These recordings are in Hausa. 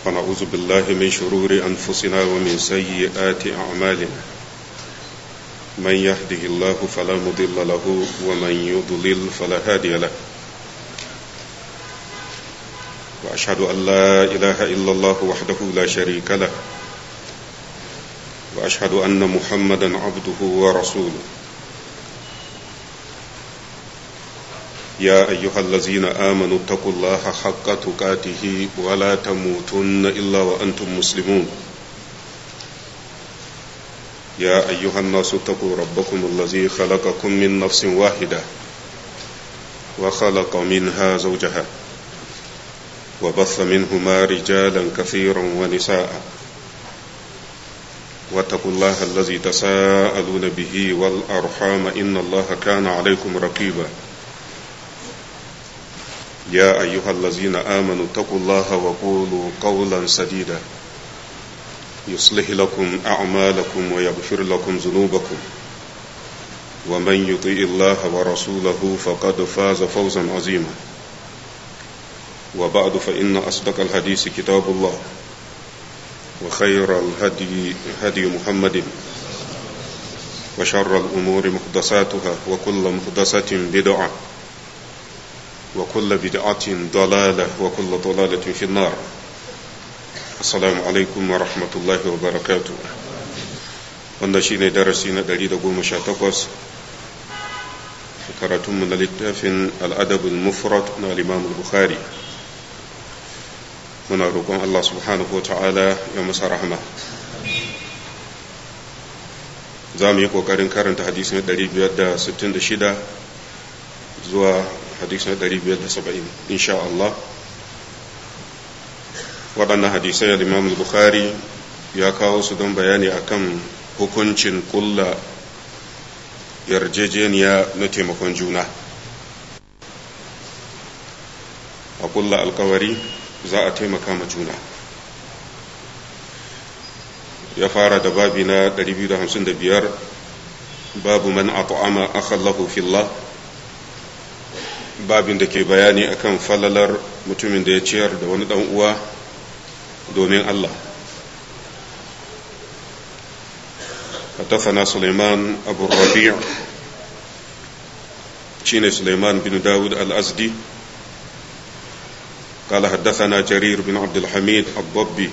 ونعوذ بالله من شرور أنفسنا ومن سيئات أعمالنا من يهده الله فلا مضل له ومن يضلل فلا هادي له وأشهد أن لا إله إلا الله وحده لا شريك له وأشهد أن محمدا عبده ورسوله يا أيها الذين آمنوا اتقوا الله حق تقاته ولا تموتن إلا وأنتم مسلمون يا أيها الناس اتقوا ربكم الذي خلقكم من نفس واحدة وخلق منها زوجها وبث منهما رجالا كثيرا ونساء واتقوا الله الذي تساءلون به والأرحام إن الله كان عليكم رقيبا يا أيها الذين آمنوا اتقوا الله وقولوا قولا سديدا يصلح لكم أعمالكم ويغفر لكم ذنوبكم ومن يطيع الله ورسوله فقد فاز فوزا عظيما وبعد فإن أصدق الحديث كتاب الله وخير الهدي هدي محمد وشر الأمور محدثاتها وكل محدثة بدعة وكل بدعة ضلالة وكل ضلالة في النار السلام عليكم ورحمة الله وبركاته wanda shine darasi na 118 karatunmu na littafin al'adabul mufrad na al-imam bukhari muna roƙon Allah subhanahu wa ta'ala ya masa rahama za mu yi ƙoƙarin karanta hadisi na 566 zuwa hadisi na 570 insha Allah waɗannan hadisai al-imam bukhari ya kawo su don bayani akan hukuncin kulla yarjejeniya na taimakon juna a kulla alkawari za a taimaka ma juna ya fara da babi na 255 babu man at'ama akhallahu fillah babin da ke bayani akan falalar mutumin da ya ciyar da wani dan uwa domin Allah حدثنا سليمان أبو الربيع شين سليمان بن داود الأزدي قال حدثنا جرير بن عبد الحميد الضبي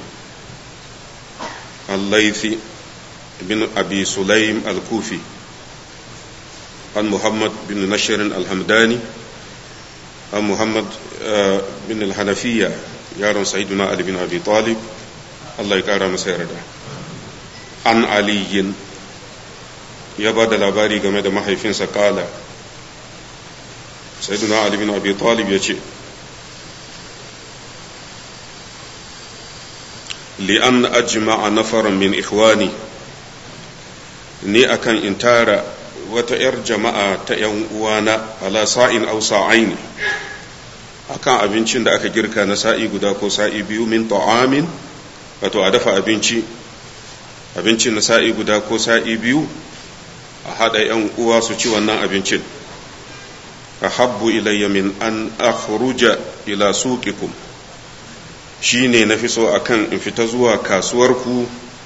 الليثي بن أبي سليم الكوفي عن محمد بن نشر الحمداني عن محمد بن الحنفية يارون سيدنا علي بن أبي طالب الله يكرم سيرده عن علي ya ba da labari game da mahaifinsa kala sayyiduna ali bin abi talib ya ce li'an ajma'a nafaran min ikhwani ni akan in tara wata 'yar jama'a ta 'yan uwana ala sa'in aw sa'ain akan abincin da aka girka na sa'i guda ko sa'i biyu min ta'amin wato a dafa abinci abincin na sa'i guda ko sa'i biyu a haɗa ‘yan uwa su ci wannan abincin a habbu ilayya min an akhruja ila suqikum shi ne na fi so a kan in fita zuwa kasuwarku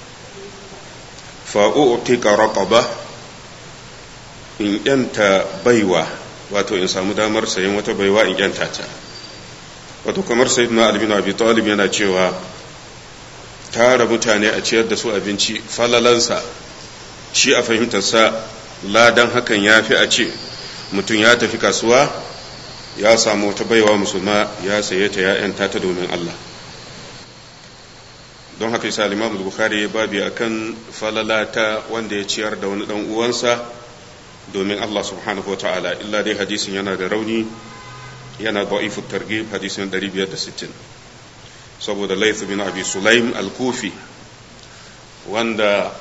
fa'u'tika raqaba in ‘yanta baiwa wato in samu damar sayan wata baiwa in ‘yanta ta wato kamar sayyidina albino abi talib yana cewa tara mutane a ciyar da su abinci falalansa shi a fahimtarsa ladan hakan ya fi a ce mutum ya tafi kasuwa ya samu wata baiwa musulma ya saye ta ya'yanta ta domin Allah don haka isa limamu bukhari ya babi akan falala ta wanda ya ciyar da wani dan uwansa domin Allah subhanahu wa ta'ala illa dai hadisin yana da rauni yana da'ifu targhib hadisin 560 saboda layth bin abi sulaim al-kufi wanda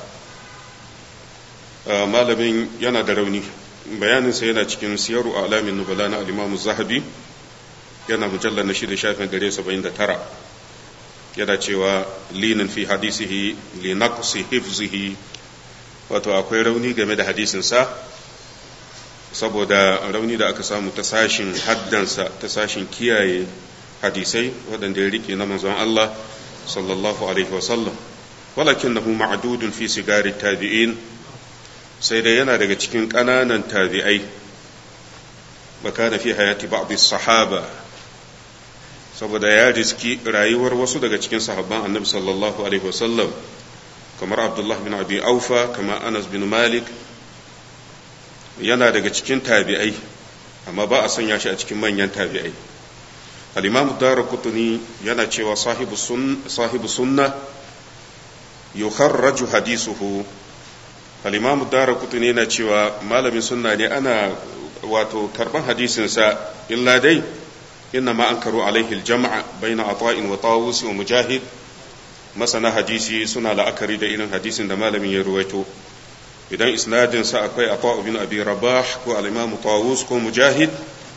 malamin yana da rauni bayaninsa yana cikin siyaru a alamin nubala na alimamu zahabi yana mujallar na shida shafin gare saba'in da tara yana cewa linin fi hadisihi linaqsi hifzihi wato akwai rauni game da hadisinsa saboda rauni da aka samu ta sashin haddansa ta sashin kiyaye hadisai waɗanda ya rike na manzon Allah sallallahu alaihi wasallam walakinahu ma'dudun fi sigari tabi'in sai dai yana daga cikin ƙananan tabi'ai baka fi hayati ba'd sahaba saboda ya riski rayuwar wasu daga cikin sahabban annabi sallallahu alaihi wasallam kamar abdullah bin abi aufa kamar anas bin malik yana daga cikin tabi'ai amma ba a sanya shi a cikin manyan tabi'ai al-imam darqutni yana cewa sahibu sun sahibu sunna yukharraju hadisuhu al-imam darqutni yana cewa malamin sunna ne ana wato karban hadisinsa illa dai inna ma ankaru alaihi al-jam'a baina ata'in wa tawus wa mujahid masana hadisi suna la'akari da irin hadisin da malamin ya ruwaito idan isnadinsa akwai ata bin abi rabah ko al-imam tawus ko mujahid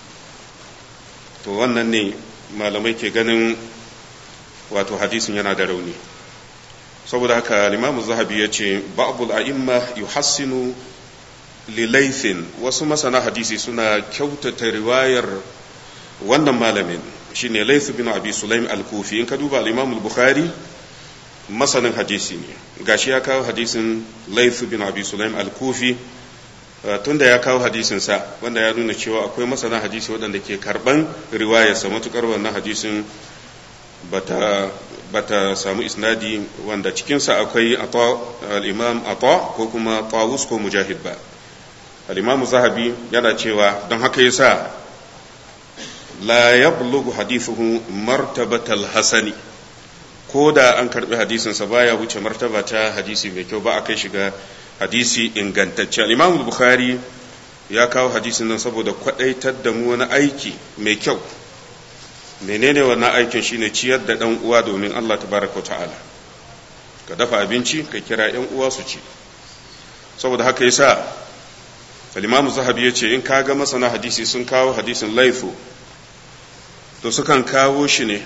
to wannan ne malamai ke ganin wato hadisin yana da rauni saboda haka al-imam zahabi ya ce ba'dul a'imma yuhassinu lilaithin wasu masana hadisi suna kyautata riwayar wannan malamin shine layth bin abi sulaim al-kufi in ka duba al-imam al-bukhari masanin hadisi ne gashi ya kawo hadisin layth bin abi sulaim al-kufi tunda ya kawo hadisin sa wanda ya nuna cewa akwai masana hadisi waɗanda ke karban riwayarsa matukar wannan hadisin bata bata samu isnadi wanda cikinsa akwai al-imam ata ko kuma tawus ko mujahid ba al-imam zahabi yana cewa don haka yasa la yablughu hadithuhu martabatal hasani ko da an karbi hadisinsa baya wuce martaba ta hadisi mai kyau ba a kai shiga hadisi ingantacce al-imam bukhari ya kawo hadisin nan saboda kwadaitar da mu wani aiki mai kyau menene wannan aikin shine ciyar da dan uwa domin Allah tabaraka wa ta'ala ka dafa abinci ka kira yan uwa su ci saboda haka yasa al-imam zahabi yace in kaga masana hadisi sun kawo hadisin laifu to sukan kawo shi ne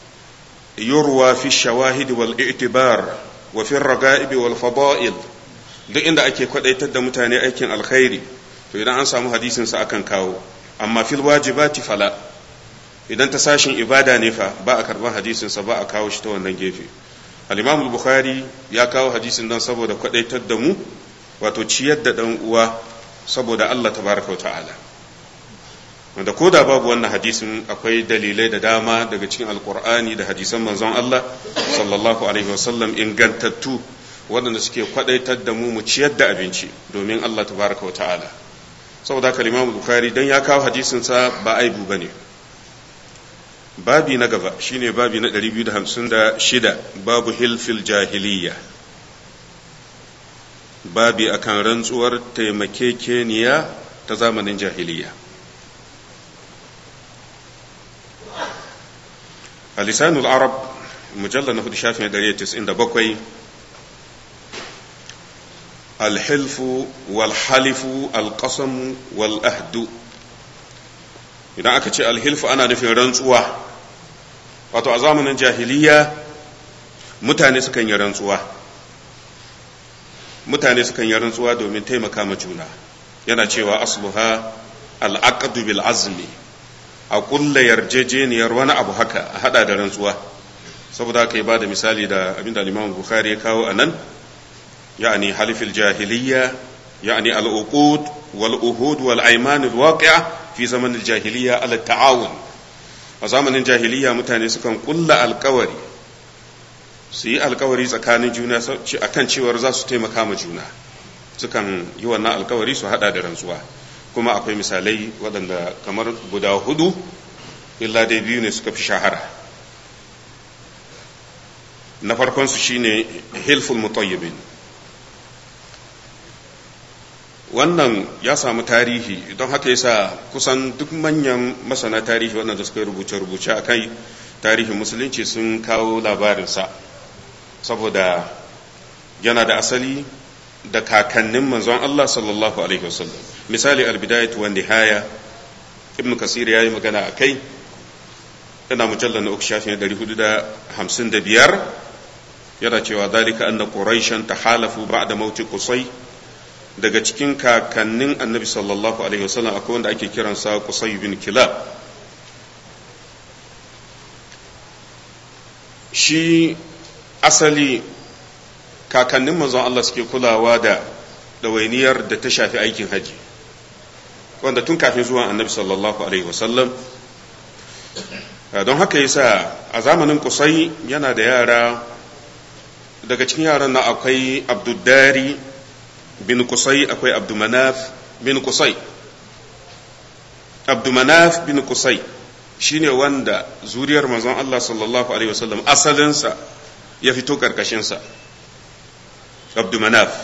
yurwa fi shawahid wal i'tibar wa fi raga'ib wal fada'il duk inda ake kwadaitar da mutane aikin alkhairi to idan an samu hadisin sa akan kawo amma fil wajibati fala idan ta sashin ibada ne fa ba a karban hadisin sa ba a kawo shi ta wannan gefe al-imam al-bukhari ya kawo hadisin dan saboda kwadaitar da mu wato ciyar da dan uwa saboda Allah tabaraka wa ta'ala wanda ko da babu wannan hadisin akwai dalilai da dama daga cikin alkur'ani da hadisan manzon Allah sallallahu alaihi wasallam ingantattu waɗanda suke kwadaitar da mu mu ciyar da abinci domin Allah tabaraka wa ta'ala saboda haka Imam Bukhari dan ya kawo hadisin sa ba aibu bane babi na gaba shine babi na 256 babu hilfil jahiliya babi akan rantsuwar taimakekeniya ta zamanin jahiliya لسان العرب مجلد نهد شافي دريتس عند بقوي الحلف والحلف القسم والأهد idan aka ce alhilfu ana nufin rantsuwa wato a zamanin jahiliya mutane sukan yi rantsuwa mutane sukan yi rantsuwa domin taimaka ma juna yana cewa asluha al'aqdu bil azmi a kulla yarjejeniyar wani abu haka a hada da rantsuwa saboda haka ya ba da misali da abinda limamu bukhari ya kawo a nan ya'ani halifil jahiliya ya'ani al'uqud wal uhud wal ayman al waqi'a fi zamanin jahiliya ala ta'awun a zamanin jahiliya mutane sukan kulla alkawari su yi alkawari tsakanin juna akan cewar za su taimaka ma juna sukan yi wannan alkawari su hada da rantsuwa kuma akwai misalai waɗanda kamar guda hudu illa dai biyu ne suka fi shahara na farkonsu shine hilful mutayyibin wannan ya samu tarihi don haka yasa kusan duk manyan masana tarihi waɗanda suka yi rubuce-rubuce a kai tarihin musulunci sun kawo labarinsa saboda yana da asali da kakannin manzon Allah sallallahu alaihi wasallam misali albidayat wa nihaya ibn kasir yayi magana akai yana mujallal na uku shafin 455 yana cewa dalika anna quraishan tahalafu ba'da mauti qusay daga cikin kakannin annabi sallallahu alaihi wasallam akwai wanda ake kiransa qusay bin kilab shi asali kakannin manzon Allah suke kulawa da ɗawainiyar da ta shafi aikin haji wanda tun kafin zuwan annabi sallallahu alaihi wasallam don haka yasa a zamanin kusai yana da yara daga cikin yaran na akwai abduddari bin kusai akwai abdumanaf bin kusai abdumanaf bin kusai shine wanda zuriyar manzon Allah sallallahu alaihi wasallam asalinsa ya fito karkashinsa abdumanaf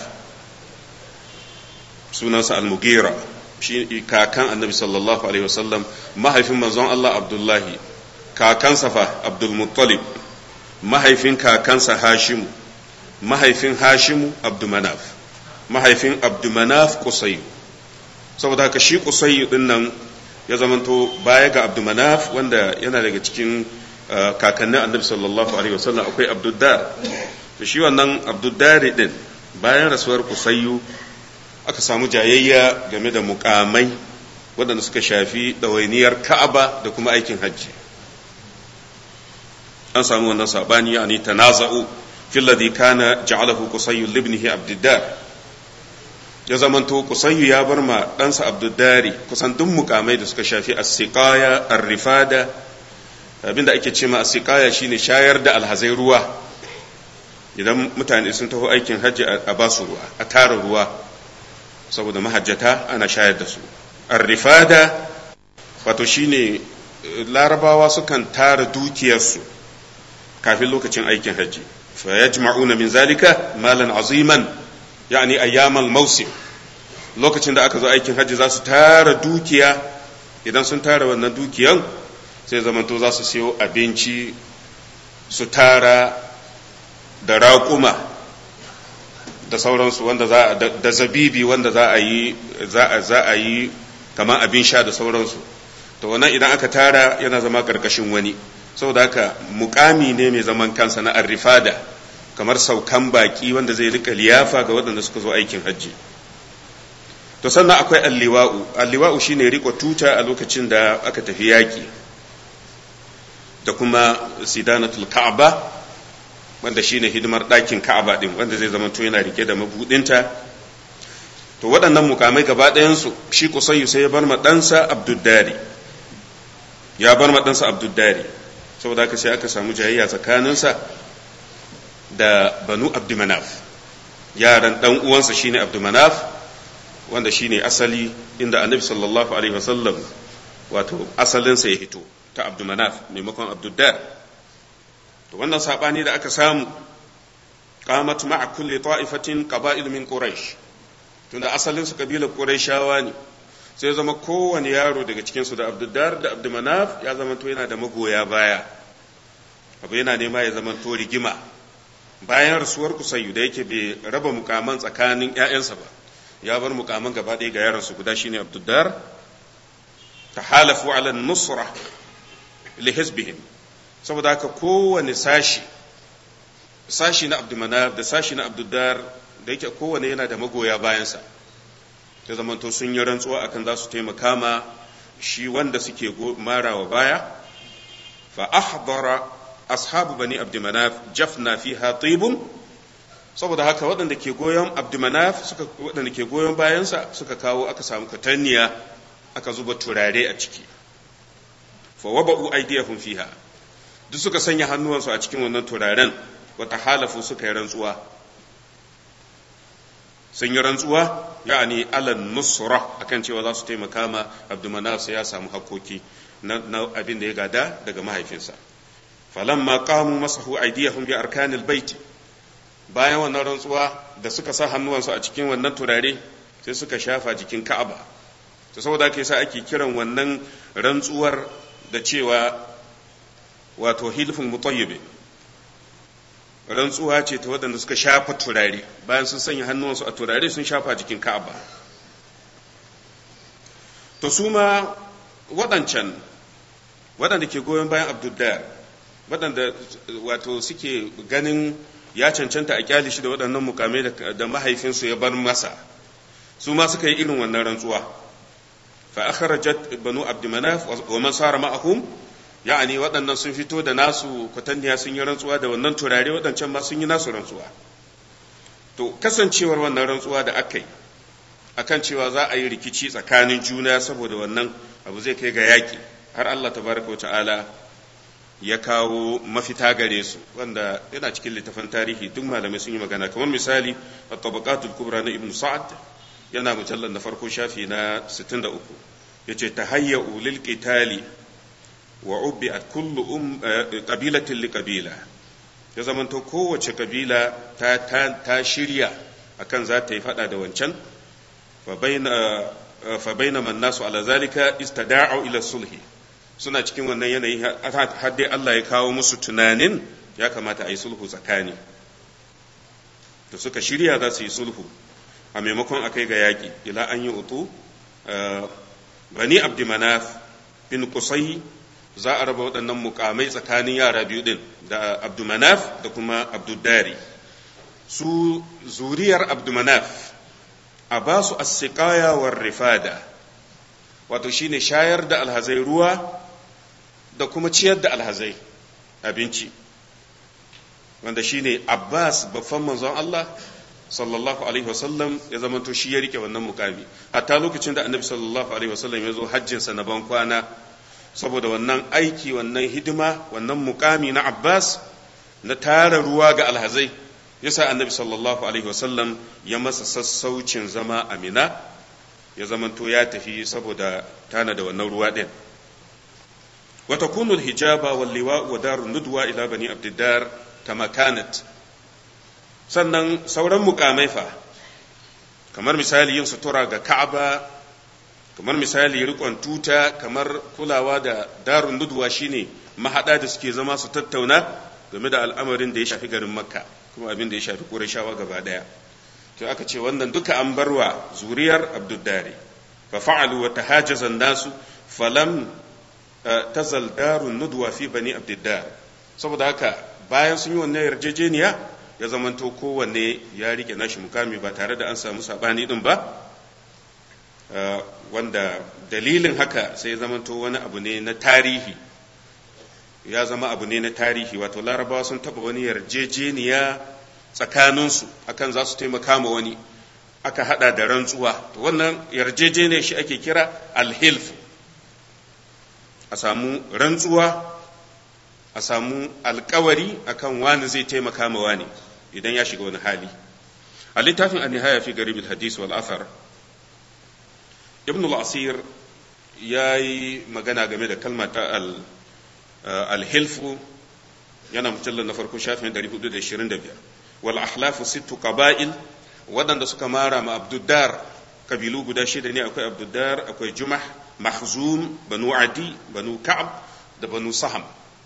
sunansa al-mugira shi kakan annabi sallallahu alaihi wasallam mahaifin manzon Allah abdullahi kakansa fa abdul muttalib mahaifin kakansa hashimu mahaifin hashimu abdumanaf mahaifin abdumanaf kusayu saboda haka shi kusayu din nan ya zamanto baya ga abdumanaf wanda yana daga cikin kakannin annabi sallallahu alaihi wasallam akwai abduddar to shi wannan abduddari din bayan rasuwar kusayu aka samu jayayya game da mukamai waɗanda suka shafi ɗawainiyar ka'aba da kuma aikin hajji an samu wannan sabani yani tanaza'u fil ladhi kana ja'alahu qusayyu libnihi abdiddar ya zamanto qusayyu ya bar ma ɗansa abdiddari kusan duk mukamai da suka shafi as-siqaya ar-rifada abinda ake cewa as-siqaya shine shayar da alhazai ruwa idan mutane sun taho aikin hajji a basu ruwa a tara ruwa saboda mahajjata ana shayar da su ar-rifada wato shine larabawa sukan tara dukiyarsu kafin lokacin aikin hajji fa yajma'una min zalika malan aziman yani ayyamal mausim lokacin da aka zo aikin hajji za su tara dukiya idan sun tara wannan dukiyan sai zamanto za su siyo abinci su tara da raƙuma da sauransu wanda za da zabibi wanda za a yi za a yi kamar abin sha da sauransu to wannan idan aka tara yana zama ƙarƙashin wani saboda haka mukami ne mai zaman kansa na arrifada kamar saukan baki wanda zai rika liyafa ga waɗanda suka zo aikin hajji to sannan akwai alliwa'u alliwa'u shine riko tuta a lokacin da aka tafi yaƙi da kuma sidanatul ka'aba wanda shine hidimar ɗakin ka'aba din wanda zai zama to yana rike da mabudinta to waɗannan mukamai gaba ɗayansu shi kusayyu sai ya bar ma ɗansa abduddari ya bar ma ɗansa abduddari saboda haka sai aka samu jayayya tsakaninsa da banu abdumanaf yaran dan uwansa shine abdumanaf wanda shine asali inda annabi sallallahu alaihi wasallam wato asalinsa ya hito ta abdumanaf maimakon abduddar to wannan sabani da aka samu qamat ma'a kulli ta'ifatin qaba'il min quraish tunda asalin su kabilar quraishawa ne sai zama kowane yaro daga cikinsu da abduddar da abdumanaf ya zama to yana da magoya baya abu yana nema ya zama to rigima bayan rasuwar kusayyu da yake bai raba mukaman tsakanin ‘ya'yansa ba ya bar mukaman gaba ɗaya ga yaransu guda shine abduddar ta halafu ala nusra li hizbihim saboda haka kowane sashi sashi na abdumanaf da sashi na abduddar da yake kowane yana da magoya bayansa ta zamanto sun yi rantsuwa akan za su taimaka ma shi wanda suke marawa baya fa ahdara ashabu bani abdumanaf jafna fiha tibun saboda haka waɗanda ke goyon abdumanaf suka waɗanda ke goyon bayansa suka kawo aka samu katanniya aka zuba turare a ciki fa waba'u aydiyahum fiha duk suka sanya hannuwansu a cikin wannan turaren wata halafu suka yi rantsuwa sun yi rantsuwa yani alan nusra akan cewa za su taimaka ma abdumanaf sai ya samu hakoki na abin da ya gada daga mahaifinsa falamma qamu masahu aydiyahum bi arkanil baiti bayan wannan rantsuwa da suka sa hannuwansu a cikin wannan turare sai suka shafa jikin ka'aba to saboda haka yasa ake kiran wannan rantsuwar da cewa wato hilfun mutayyibi rantsuwa ce ta waɗanda suka shafa turare bayan sun sanya hannuwansu a turare sun shafa jikin ka'aba to su ma waɗancan waɗanda ke goyon bayan abdullahi waɗanda wato suke ganin ya cancanta a kyali shi da waɗannan mukamai da mahaifinsu ya bar masa su ma suka yi irin wannan rantsuwa fa akhrajat banu abdumanaf wa man sara ma'ahum ya'ani waɗannan sun fito da nasu kwatanniya sun yi rantsuwa da wannan turare waɗancan ma sun yi nasu rantsuwa to kasancewar wannan rantsuwa da aka yi akan cewa za a yi rikici tsakanin juna saboda wannan abu zai kai ga yaƙi har Allah tabaraka ta'ala ya kawo mafita gare su wanda yana cikin littafin tarihi duk malamai sun yi magana kamar misali at-tabaqatul kubra na ibnu sa'ad yana mujallar na farko shafi na 63 yace tahayya'u lil qitali wa ubbi'at kullu um qabilatin li qabila ya zamanto kowace kabila ta ta shirya akan za ta yi fada da wancan fa baina fa bainama nasu ala zalika istada'u ila sulhi suna cikin wannan yanayi har dai Allah ya kawo musu tunanin ya kamata a yi sulhu tsakani da suka shirya za su yi sulhu a maimakon a kai ga yaƙi ila an yi utu bani abdimanaf bin kusai za a raba waɗannan mukamai tsakanin yara biyu ɗin da abdumanaf da kuma abdudari su zuriyar abdumanaf a ba su assiƙaya war rifada wato shine shayar da alhazai ruwa da kuma ciyar da alhazai abinci wanda shine abbas babban manzon Allah sallallahu alaihi wasallam ya zamanto shi ya rike wannan mukami hatta lokacin da annabi sallallahu alaihi wasallam ya zo hajjinsa na ban kwana saboda wannan aiki wannan hidima wannan mukami na abbas na tara ruwa ga alhazai yasa annabi sallallahu alaihi wasallam ya masa sassaucin zama amina ya zamanto ya tafi saboda tana da wannan ruwa din وتكون الحجابة واللواء ودار الندوة إلى بني عبد الدار كما كانت sannan sauran mukamai fa kamar misali yin sutura ga ka'aba kamar misali rikon tuta kamar kulawa da darun nudwa shine mahada da suke zama su tattauna game da al'amarin da ya shafi garin makka kuma abin da ya shafi ƙurashawa gaba daya to aka ce wannan duka an barwa zuriyar abduddari fa fa'alu wa tahajjazan nasu falam tazal darun nudwa fi bani abdiddar saboda haka bayan sun yi wannan yarjejeniya ya zamanto kowanne ya rike nashi mukami ba tare da an samu sabani din ba wanda dalilin haka sai ya zamanto wani abu ne na tarihi ya zama abu ne na tarihi wato larabawa sun taba wani yarjejeniya tsakaninsu akan za su taimaka ma wani aka hada da rantsuwa to wannan yarjejeniya shi ake kira alhilf a samu rantsuwa a samu alkawari akan wani zai taimaka ma wani idan ya shiga wani hali a littafin an-nihaya fi garib al-hadis wal athar ibn al-asir yayi magana game da kalmar ta al-hilfu yana mujallar na farko shafin 425 wal ahlafu sittu qaba'il waɗanda suka mara ma abduddar kabilu guda shida ne akwai abduddar akwai jumah mahzum banu adi banu ka'ab da banu saham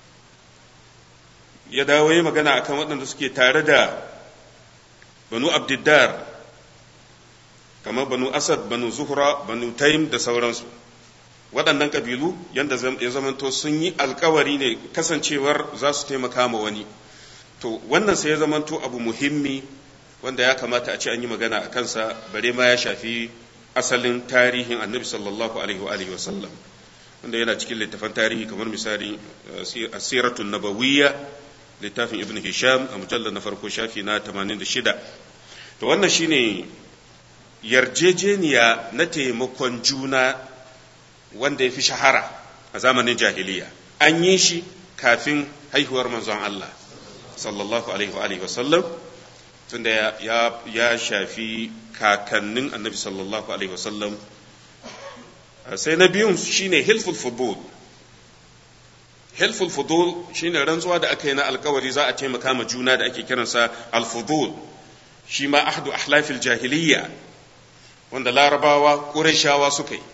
ya dawo yi magana akan waɗanda suke tare da banu abdiddar kamar banu asad banu zuhra banu taim da sauransu waɗannan ƙabilu yadda ya zamanto sun yi alkawari ne kasancewar za su taimaka ma wani to wannan sai ya zamanto abu muhimmi wanda ya kamata a ce an yi magana a kansa bare ma ya shafi asalin tarihin annabi sallallahu alaihi wa alihi wasallam wanda yana cikin littafan tarihi kamar misali asiratun nabawiyya littafin ibn hisham a mujallar na farko shafi na 86 to wannan shine yarjejeniya na taimakon juna wanda ya fi shahara a zamanin jahiliya an yi shi kafin haihuwar manzon Allah sallallahu alaihi wa sallam tunda ya, ya shafi kakannin annabi sallallahu alaihi wa sallam sai na biyun shine hilful fudul hilful fudul shine rantsuwa da aka yi na alkawari za a taimaka ma juna da ake kiransa alfudul shi ma ahdu ahlafil jahiliya wanda larabawa ƙurashawa suka yi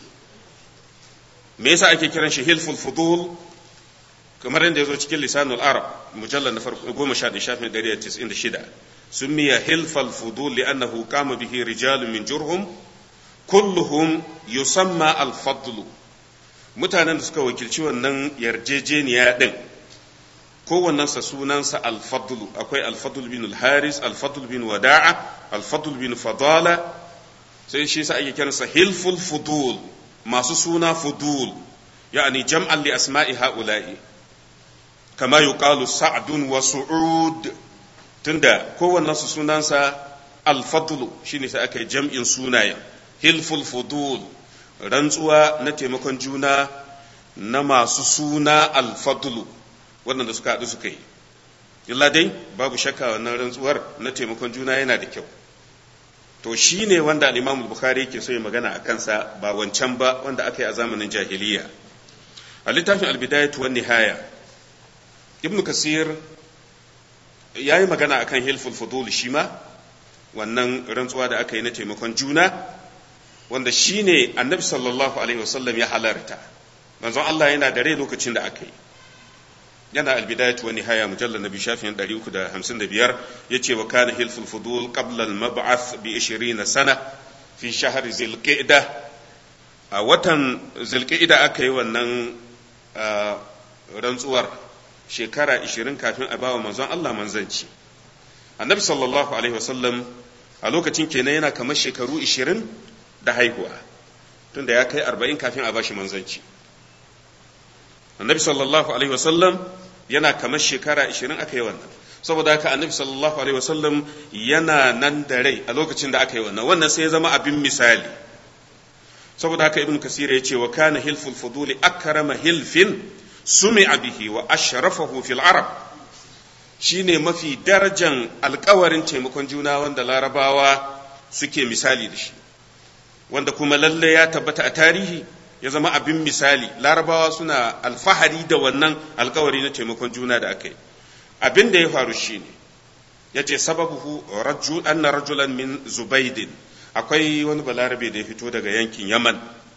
me yasa ake kiran shi hilful fudul kamar yadda ya zo cikin lisanul arab mujallar na farko goma sha ɗaya shafin ɗari da tis'in da shida سمي حلف الفضول لأنه قام به رجال من جرهم كلهم يسمى الفضل mutanen da suka wakilci wannan yarjejeniya ɗin kowannensa sunansa alfadlu akwai alfadul bin haris alfadul bin wada'a alfadul bin fadala sai shi sa ake kiransa hilful fudul masu suna fudul ya'ani jam'an li asma'i ha'ula'i kama yuqalu sa'dun wa su'ud tunda kowannen su sunansa al-fadlu shine sai aka yi jam'in sunayen hilful fudul rantsuwa na taimakon juna na masu suna al-fadlu waɗanda suka haɗu suka yi illa dai babu shakka wannan rantsuwar na taimakon juna yana da kyau to shi ne wanda al-imam bukhari ke so ya magana a kansa ba wancan ba wanda aka yi a zamanin jahiliya a littafin al-bidayatu wan nihaya ibn kasir ya yi magana akan hilful fudul shi ma wannan rantsuwa da aka yi na taimakon juna wanda shi ne annabi sallallahu alaihi wasallam ya halarta manzon Allah yana da rai lokacin da aka yi yana albidayatu wa nihaya mujallal nabi shafin 355 yace wa kana hilful fudul qabla al mab'ath bi 20 sana fi shahr zilqa'da a watan zilqa'da aka yi wannan rantsuwar shekara 20 kafin a bawa manzon Allah manzanci annabi sallallahu alaihi wasallam a lokacin kenan yana kamar shekaru 20 da haihuwa tunda ya kai 40 kafin a bashi manzanci annabi sallallahu alaihi wasallam yana kamar shekara 20 aka yi wannan saboda haka annabi sallallahu alaihi wasallam yana nan da rai a lokacin da aka yi wannan wannan sai ya zama abin misali saboda haka ibn kasir ya ce wa kana hilful fuduli akrama hilfin sumi'a bihi wa ashrafahu fil arab shine mafi darajan alkawarin taimakon juna wanda larabawa suke misali da shi wanda kuma lalle ya tabbata a tarihi ya zama abin misali larabawa suna alfahari da wannan alkawari na taimakon juna da aka yi abin da ya faru shine ya ce sababuhu anna rajulan min zubaidin akwai wani balarabe da ya fito daga yankin yaman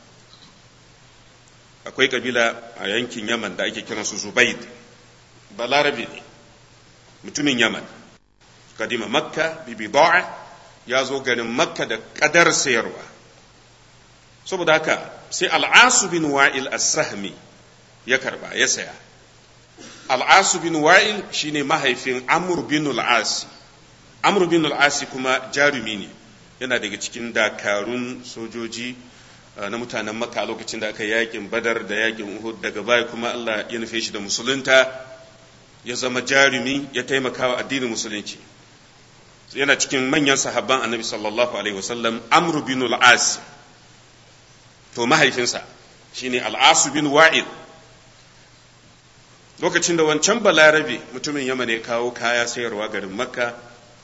akwai kabila a yankin yaman da ake kiransu zubaid balarabe ne mutumin yaman kadima makka bibida'a ya zo garin makka da kadar sayarwa saboda haka sai al'asu bin wa'il as-sahmi ya karba ya saya al'asu bin wa'il shine mahaifin amr bin al-asi amr bin al-asi kuma jarumi ne yana daga cikin dakarun sojoji na mutanen makka a lokacin da aka yakin badar da yakin uhud daga baya kuma Allah ya nufe shi da musulunta ya zama jarumi ya taimaka wa addinin musulunci yana cikin manyan sahabban annabi sallallahu alaihi wasallam amr bin al-asi to mahaifinsa shine al'asu bin wa'il lokacin da wancan balarabe mutumin yamma ne kawo kaya sayarwa garin makka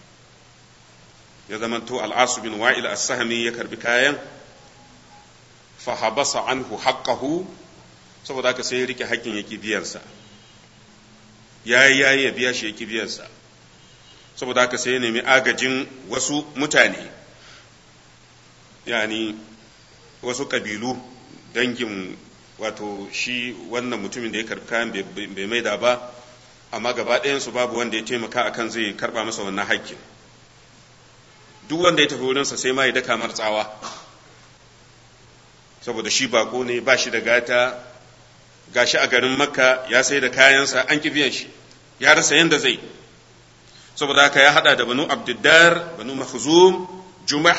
ya zamanto al'asu bin wa'il as-sahmi ya karbi kayan fahabasa anhu haqqahu saboda haka sai ya rike hakkin yake biyansa yayi yayi ya biya shi yake biyansa saboda haka sai ya nemi agajin wasu mutane yani wasu kabilu dangin wato shi wannan mutumin da ya karbi kayan bai maida ba amma gaba ɗayansu babu wanda ya taimaka akan zai karba masa wannan haƙƙin duk wanda ya tafi wurinsa sai ma ya daka mar tsawa saboda shi bako ne ba shi da gata gashi a garin makka ya sai da kayansa an ki biyan shi ya rasa yanda zai saboda haka ya hada da banu abdiddar banu mahzum jumah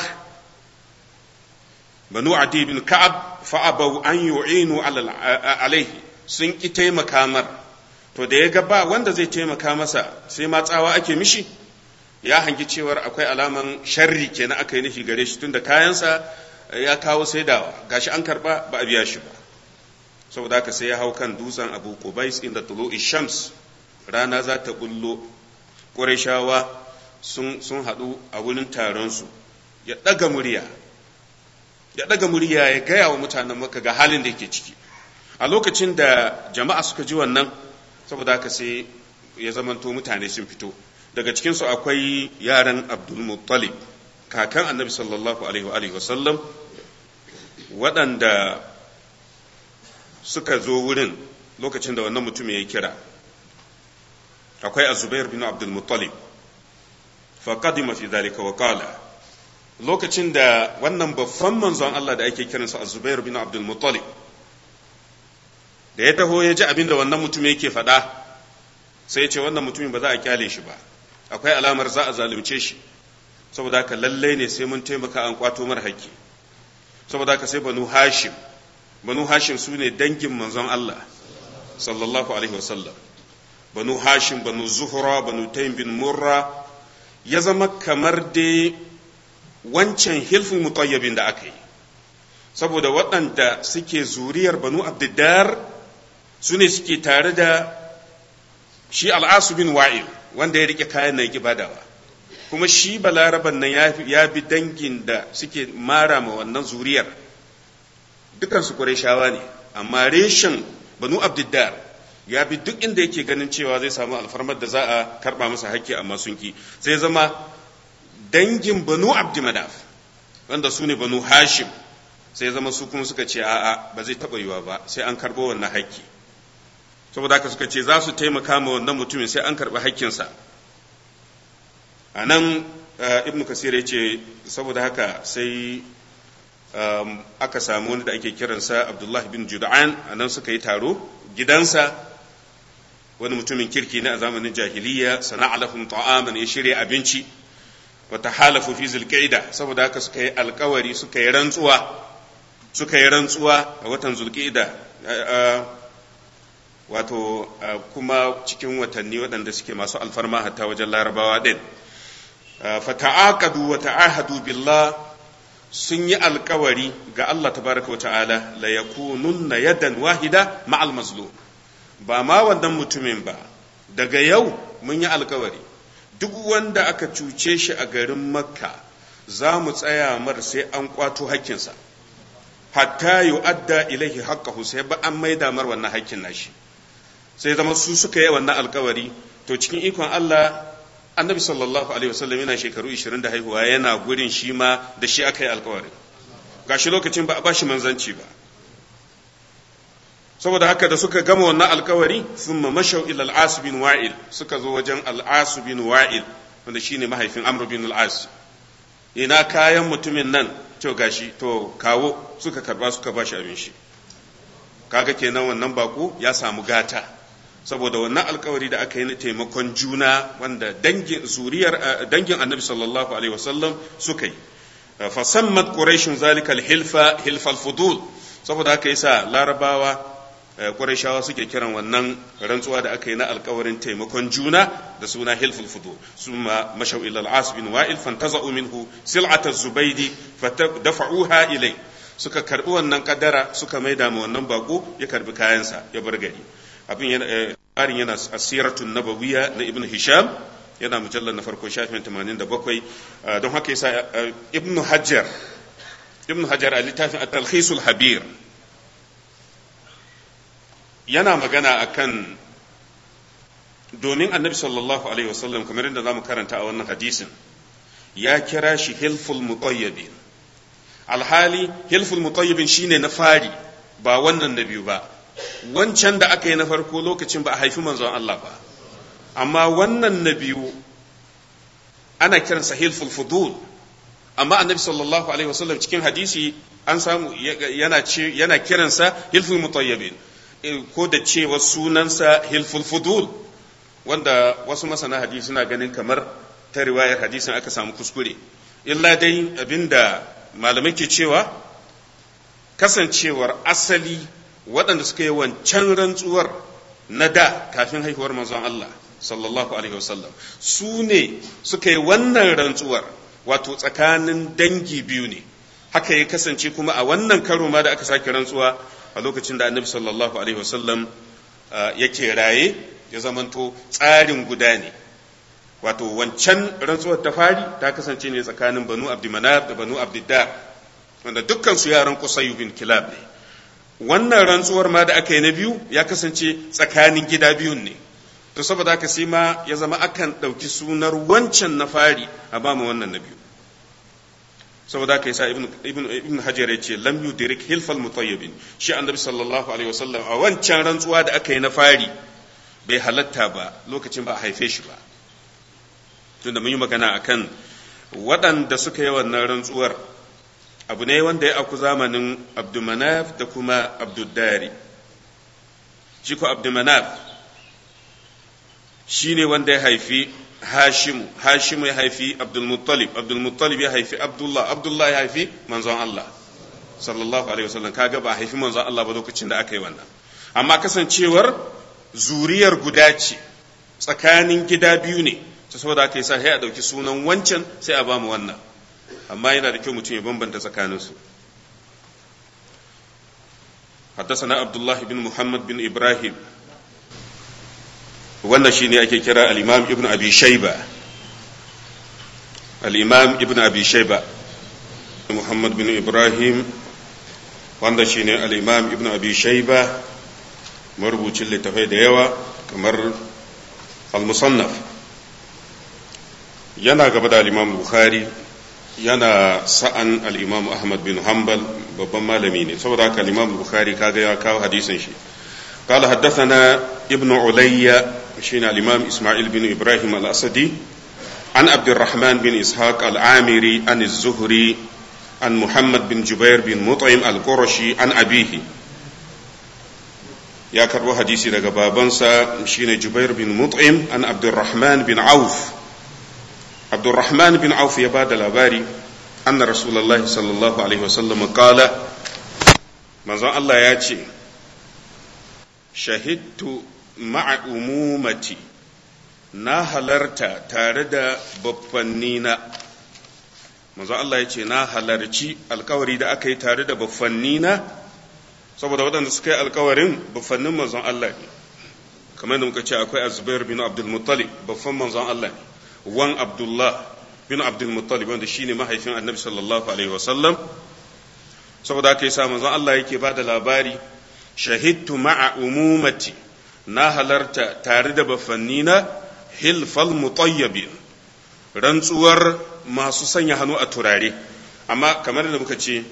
banu adi bin ka'ab fa'abau an yu'inu alaihi sun ki taimaka mar to da ya ga ba wanda zai taimaka masa sai ma tsawa ake mishi ya hangi cewar akwai alaman sharri kenan aka yi nufi gare shi tunda kayansa ya kawo saidawa gashi an karba ba a biya shi ba saboda haka sai ya hau kan dutsen abu qubais inda tulu'i shams rana za ta bullo qurayshawa sun sun haɗu a wurin taron su ya ɗaga murya ya ɗaga murya ya gaya wa mutanen maka ga halin da yake ciki a lokacin da jama'a suka ji wannan saboda haka sai ya zamanto mutane sun fito daga cikinsu akwai yaran abdulmuttalib kakan annabi sallallahu alaihi wasallam waɗanda suka zo wurin lokacin da wannan mutum ya yi kira akwai azubair bin abdulmuttalib faƙadima fi zalika wa qala lokacin da wannan babban manzon Allah da ake kiransa azubair bin abdulmuttalib da ya taho ya ji abin da wannan mutum yake faɗa sai ya ce wannan mutumin ba za a kyale shi ba akwai alamar za a zalunce shi saboda haka lallai ne sai mun taimaka an kwato mara haƙƙi saboda haka sai banu hashim banu hashim su ne dangin manzon Allah sallallahu alaihi wasallam banu hashim banu zuhra banu taym bin murra ya zama kamar dai wancan hilfin mutayyabin da aka yi saboda waɗanda suke zuriyar banu abdiddar su ne suke tare da shi al'asu bin wa'il wanda ya rike kayan na badawa kuma shi balaraban nan ya bi dangin da suke mara ma wannan zuriyar dukansu shawa ne amma reshen banu abdiddar ya bi duk inda yake ganin cewa zai samu alfarmar da za a karba masa hakki amma sun ki sai zama dangin banu abdimadaf wanda su ne banu hashim sai zama su kuma suka ce a'a ba zai taɓa yiwa ba sai an karɓo wannan hakki saboda haka suka ce za su taimaka ma wannan mutumin sai an karɓi hakkinsa a nan ibn kasir ya ce saboda haka sai aka samu wani da ake kiransa abdullahi bin juda'an a nan suka yi taro gidansa wani mutumin kirki ne a zamanin jahiliya sana'a lahum ta'aman ya shirya abinci wata halafu fi zulqa'ida saboda haka suka yi alkawari suka yi rantsuwa suka yi rantsuwa a watan zulqa'ida wato kuma cikin watanni waɗanda suke masu alfarma hatta wajen larabawa ɗin fata'aqadu wa ta'ahadu billah sun yi alkawari ga Allah tabaraka wa ta'ala la yakununna yadan wahida ma'al mazlum ba ma wannan mutumin ba daga yau mun yi alkawari duk wanda aka cuce shi a garin makka za mu tsaya mar sai an kwato hakkinsa hatta yu'adda ilaihi haqqahu sai ba an maida mar wannan hakkin nashi sai zama su suka yi wannan alkawari to cikin ikon Allah annabi sallallahu alaihi wasallam yana shekaru 20 da haihuwa yana gurin shi ma da shi aka yi alkawari gashi lokacin ba a bashi manzanci ba saboda haka da suka gama wannan alkawari thumma mashau ila al-as bin wa'il suka zo wajen al-as bin wa'il wanda shine mahaifin amr bin al-as ina kayan mutumin nan to gashi to kawo suka karba suka bashi abin shi kaga kenan wannan bako ya samu gata saboda wannan alkawari da aka yi na taimakon juna wanda dangin zuriyar dangin annabi sallallahu alaihi wasallam suka yi fasammat quraishun zalikal hilfa hilfal fudul saboda haka yasa larabawa quraishawa suke kiran wannan rantsuwa da aka yi na alkawarin taimakon juna da suna hilful fudul summa mashaw ila al-as bin wa'il fantaza'u minhu sil'at az-zubaydi fatadafa'uha ilay suka karbi wannan kadara suka maida ma wannan bako ya karbi kayansa ya bar gari abin yana ƙarin yana asiratun nabawiya na ibn hisham yana mujallar na farko shafin 87 don haka yasa ibn hajar ibn hajar a littafin at-talkhisul habir yana magana akan domin annabi sallallahu alaihi wasallam kamar yadda zamu karanta a wannan hadisin ya kira shi hilful mutayyibin alhali hilful mutayyibin shine na fari ba wannan na biyu ba wancan da aka yi na farko lokacin ba a haifi manzon Allah ba amma wannan na biyu ana kiransa hilful fudul amma annabi sallallahu alaihi wasallam cikin hadisi an samu yana ce yana kiransa hilful mutayyibin ko da cewa sunansa hilful fudul wanda wasu masana hadisi suna ganin kamar ta riwayar hadisin aka samu kuskure illa dai abinda malamai ke cewa kasancewar asali waɗanda suka yi wancan rantsuwar na da kafin haihuwar manzon Allah sallallahu alaihi wasallam su ne suka yi wannan rantsuwar wato tsakanin dangi biyu ne haka ya kasance kuma a wannan karo ma da aka sake rantsuwa a lokacin da annabi sallallahu alaihi wasallam yake raye ya zamanto tsarin guda ne wato wancan rantsuwar ta fari ta kasance ne tsakanin banu abdimanaf da banu abdiddar wanda dukkan su yaran kusayu bin kilab ne wannan rantsuwar ma da aka yi na biyu ya kasance tsakanin gida biyun ne to saboda haka sai ma ya zama akan ɗauki sunar wancan na fari a ba mu wannan na biyu saboda haka yasa ibn ibn ibn hajar ya ce lam yudrik hilfal mutayyibin shi annabi sallallahu alaihi wasallam a wancan rantsuwa da aka yi na fari bai halatta ba lokacin ba a haife shi ba tunda mun yi magana akan waɗanda suka yi wannan rantsuwar abu ne wanda ya aku zamanin abdumanaf da kuma abduddari shi ko abdumanaf shi ne wanda ya haifi hashimu hashimu ya haifi abdulmuttalib abdulmuttalib ya haifi abdullah abdullah ya haifi manzon Allah sallallahu alaihi wasallam kaga ba haifi manzon Allah ba lokacin da aka yi wannan amma kasancewar zuriyar guda ce tsakanin gida biyu ne ta saboda aka yi sa sai a ɗauki sunan wancan sai a bamu wannan amma yana da kyau mutum ya bambanta tsakaninsu حدثنا عبد الله بن محمد بن إبراهيم wannan shine ake kira al-imam ibn abi shayba al-imam ibn abi shayba muhammad bin ibrahim wanda shine al-imam ibn abi shayba marubucin littafai da yawa kamar al-musannaf yana gaba da al-imam bukhari yana sa'an al-imam ahmad bin hanbal babban malami ne saboda haka al-imam bukhari kaga ya kawo hadisin shi قال حدثنا ابن علي شين الإمام إسماعيل بن إبراهيم الأسدي عن عبد الرحمن بن إسحاق العامري عن الزهري عن محمد بن جبير بن مطعم القرشي عن أبيه يا كربو حديثي daga babansa shine Jubair bin Mut'im an Abdurrahman bin Auf Abdurrahman bin Auf ya bada labari anna Rasulullahi sallallahu alaihi wasallam qala manzon Allah ya ce shahidtu ma'a umumati na halarta tare da baffannina manzo Allah ya ce na halarci alkawari da aka yi tare da baffannina saboda waɗanda suka yi alkawarin baffannin manzon Allah ne kamar da muka ce akwai azubair bin abdul muttalib baffan manzon Allah ne wan abdullah bin abdul muttalib wanda shine mahaifin annabi sallallahu alaihi wasallam saboda aka yi sa manzon Allah yake ba da labari shahidtu ma'a umumati na halarta tare da bafannina hilfal mutayyabin rantsuwar masu sanya hannu a turare amma kamar da muka ce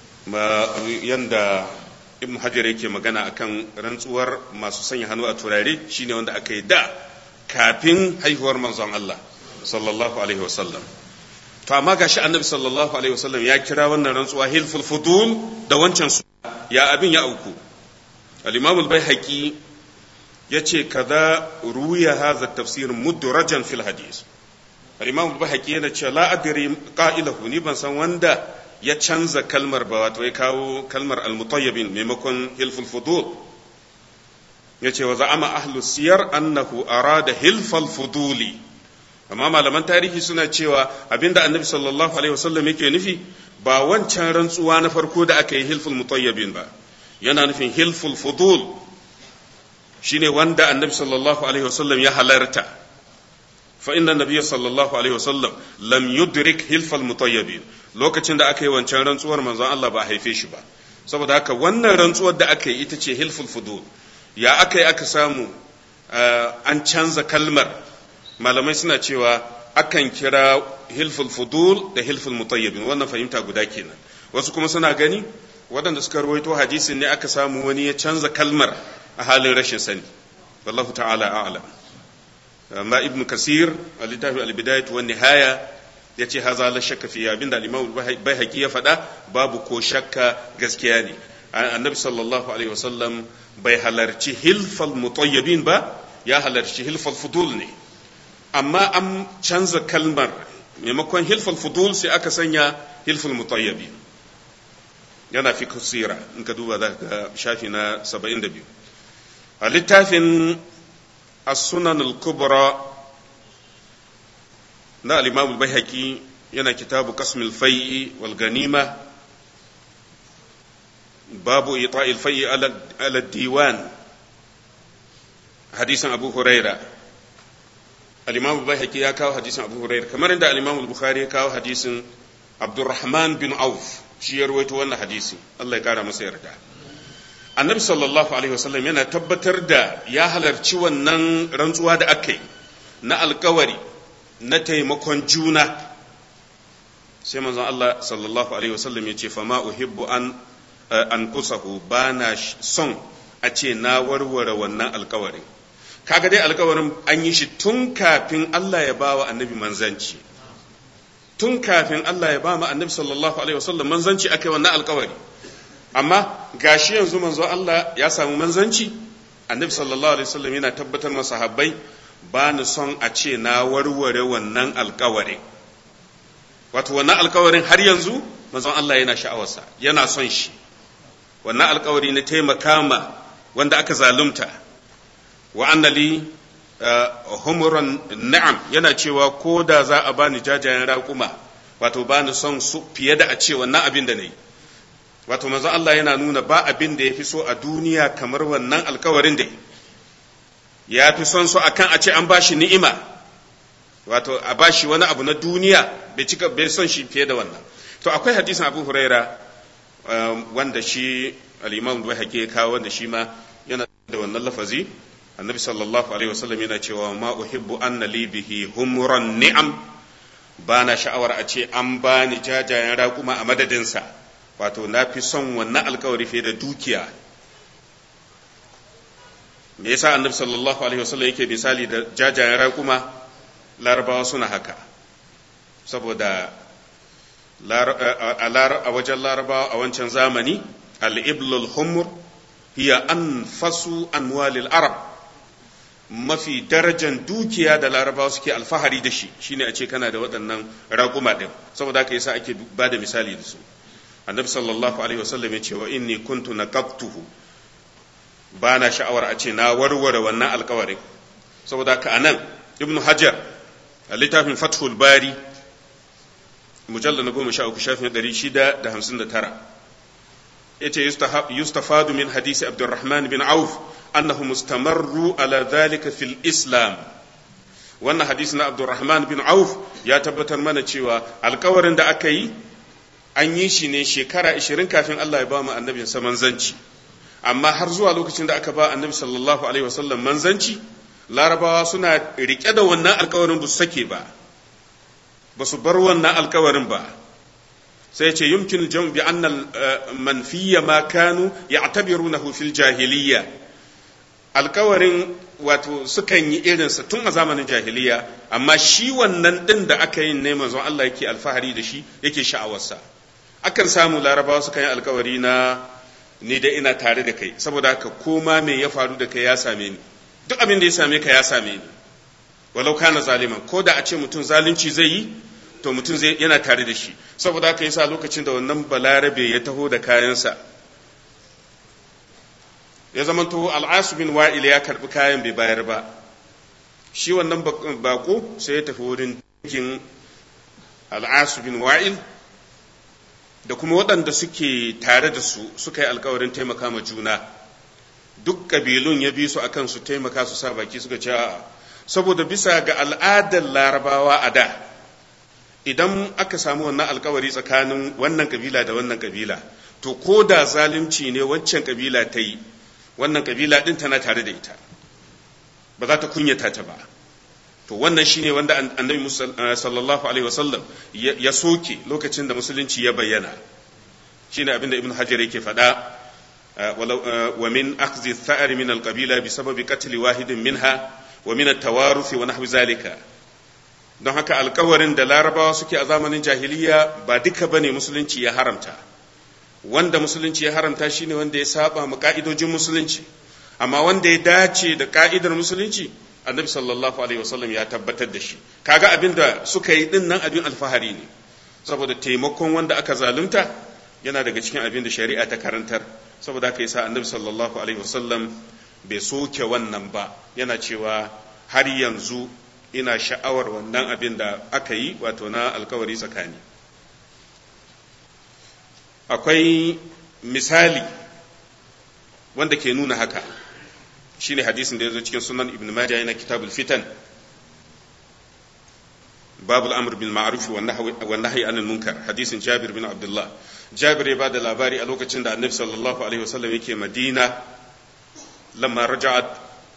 yanda ibn hajar yake magana akan rantsuwar masu sanya hannu a turare shine wanda aka yi da kafin haihuwar manzon Allah sallallahu alaihi wasallam to amma gashi annabi sallallahu alaihi wasallam ya kira wannan rantsuwa hilful fudul da wancan su ya abin ya auku al-imam al-baihaqi yace kaza ruya hadha tafsir mudrajan fil hadith al-imam al-baihaqi yana cewa la adri qa'ilahu ni ban san wanda ya canza kalmar ba wato ya kawo kalmar al-mutayyibin maimakon hilful fudul yace wa za'ama ahlu siyar annahu arada hilfal fuduli amma malaman tarihi suna cewa abinda annabi sallallahu alaihi wasallam yake nufi ba wancan rantsuwa na farko da aka yi hilful mutayyibin ba yana nufin hilful fudul shine wanda annabi sallallahu alaihi wasallam ya halarta fa inna nabiyya sallallahu alaihi wasallam lam yudrik hilfal mutayyibin lokacin da aka yi wancan rantsuwar manzon Allah ba a haife shi ba saboda haka wannan rantsuwar da aka yi ita ce hilful fudul ya aka yi aka samu an canza kalmar malamai suna cewa akan kira hilful fudul da hilful mutayyibin wannan fahimta guda kenan wasu kuma suna gani waɗanda suka rawaito hadisin ne aka samu wani ya canza kalmar a halin rashin sani wallahu ta'ala a'lam amma ibn kasir a littafin al-bidayat wa nihaya yace haza la shakka fi abinda al-imam baihaqi ya faɗa babu ko shakka gaskiya ne annabi sallallahu alaihi wasallam bai halarci hilfal mutayyibin ba ya halarci hilfal fudul ne amma an canza kalmar maimakon hilful fudul sai aka sanya hilful mutayyabi yana fi kusira in ka duba za ka shafi na 72 a littafin as-sunan al-kubra na al-imam al-baihaqi yana kitabu qasmil fai'i wal ganima babu ita'il fai'i ala diwan hadisin abu huraira al-imam al-baihaqi ya kawo hadisin abu hurairah kamar inda al-imam al-bukhari ya kawo hadisin abdurrahman bin auf shi ya rawaito wannan hadisi Allah ya kara masa yarda annabi sallallahu alaihi wasallam yana tabbatar da ya halarci wannan rantsuwa da aka yi na alkawari na taimakon juna sai manzon Allah sallallahu alaihi wasallam ya ce fama uhibbu an an kusahu bana son a ce na warware wannan alkawarin kaga dai alkawarin an yi shi tun kafin Allah ya ba wa annabi manzanci tun kafin Allah ya ba mu annabi sallallahu alaihi wasallam manzanci akai wannan alkawari amma gashi yanzu manzo Allah ya samu manzanci annabi sallallahu alaihi wasallam yana tabbatar masa sahabbai ba ni son a ce na warware wannan alkawarin wato wannan alkawarin har yanzu manzon Allah yana sha'awarsa yana son shi wannan alkawari na taimaka ma wanda aka zalunta wa annali humuran na'am yana cewa ko da za a bani jajayen raƙuma wato bani son su fiye da a ce wannan abin da na yi wato manzon Allah yana nuna ba abin da ya fi so a duniya kamar wannan alkawarin da ya fi son su akan a ce an bashi ni'ima wato a bashi wani abu na duniya bai cika bai son shi fiye da wannan to akwai hadisin Abu Huraira wanda shi al-Imam Bukhari ya kawo wanda shi ma yana da wannan lafazi annabi sallallahu alaihi wasallam yana cewa ma uhibbu anna li bihi humran ni'am bana sha'awar a ce an bani jajayen raƙuma a madadinsa wato na fi son wannan alkawari fiye da dukiya me yasa annabi sallallahu alaihi wasallam yake misali da jajayen raƙuma larabawa suna haka saboda a wajen larabawa a wancan zamani al-iblul humur hiya anfasu amwalil arab mafi darajan dukiya da larabawa suke alfahari da shi shine a ce kana da waɗannan raƙuma ɗin saboda haka yasa ake ba da misali da su annabi sallallahu alaihi wasallam ya ce wa inni kuntu naqabtuhu ba na sha'awar a ce na warware wannan alkawarin saboda haka anan ibnu hajar a littafin fathul bari mujalla na goma sha uku shafin ɗari shida da hamsin da tara ya ce yustafadu min hadisi abdurrahman bin auf annahu mustamarru ala dhalika fil islam wannan hadisi na abdurrahman bin auf ya tabbatar mana cewa alkawarin da aka yi an yi shi ne shekara 20 kafin Allah ya ba mu annabin sa manzanci amma har zuwa lokacin da aka ba annabi sallallahu alaihi wasallam manzanci larabawa suna rike da wannan alkawarin ba su sake ba ba su bar wannan alkawarin ba sai ce yumkin jam bi annal manfiya ma kanu ya'tabirunahu fil jahiliyya alkawarin wato sukan yi irinsa tun a zamanin jahiliya amma shi wannan din da aka yi ne manzon Allah yake alfahari da shi yake sha'awarsa akan samu larabawa sukan yi alkawari na ni da ina tare da kai saboda haka koma me ya faru da kai ya same ni duk abin da ya same ka ya same ni walau kana zaliman ko da a ce mutum zalunci zai yi to mutum zai yana tare da shi saboda haka yasa lokacin da wannan balarabe ya taho da kayansa ya zamanto al'asu bin wa'il ya karbi kayan bai bayar ba shi wannan bako sai ya tafi wurin dinkin al'asu bin wa'il da kuma waɗanda suke tare da su suka yi alkawarin taimaka ma juna duk ƙabilun ya bi su akan su taimaka su sa baki suka ce saboda bisa ga al'adar larabawa a da idan aka samu wannan alkawari tsakanin wannan kabila da wannan kabila to ko da zalunci ne waccan kabila ta yi wannan kabila din tana tare da ita ba za ta kunyata ta ba to wannan shine wanda annabi sallallahu alaihi wasallam ya soke lokacin da musulunci ya bayyana shine abin da ibn hajar yake faɗa wa min akhdhi tha'ar min al-qabila bi sababi qatl wahidin minha wa min at-tawaruf wa nahwi zalika don haka alkawarin da larabawa suke a zamanin jahiliya ba duka bane musulunci ya haramta wanda musulunci ya haramta shine wanda ya saba ma ka'idojin musulunci amma wanda ya dace da ka'idar musulunci annabi sallallahu alaihi wasallam ya tabbatar da shi kaga abin da suka yi din nan abin alfahari ne saboda taimakon wanda aka zalunta yana daga cikin abin da shari'a ta karantar saboda haka yasa annabi sallallahu alaihi wasallam bai soke wannan ba yana cewa har yanzu ina sha'awar wannan abin da aka yi wato na alkawari tsakani akwai misali wanda ke nuna haka shine hadisin da ya zo cikin sunan ibn majah yana kitabul fitan babul amr bil ma'ruf wa nahyi anil munkar hadisin jabir bin abdullah jabir ya bada labari a lokacin da annabi sallallahu alaihi wasallam yake madina lamma raja'at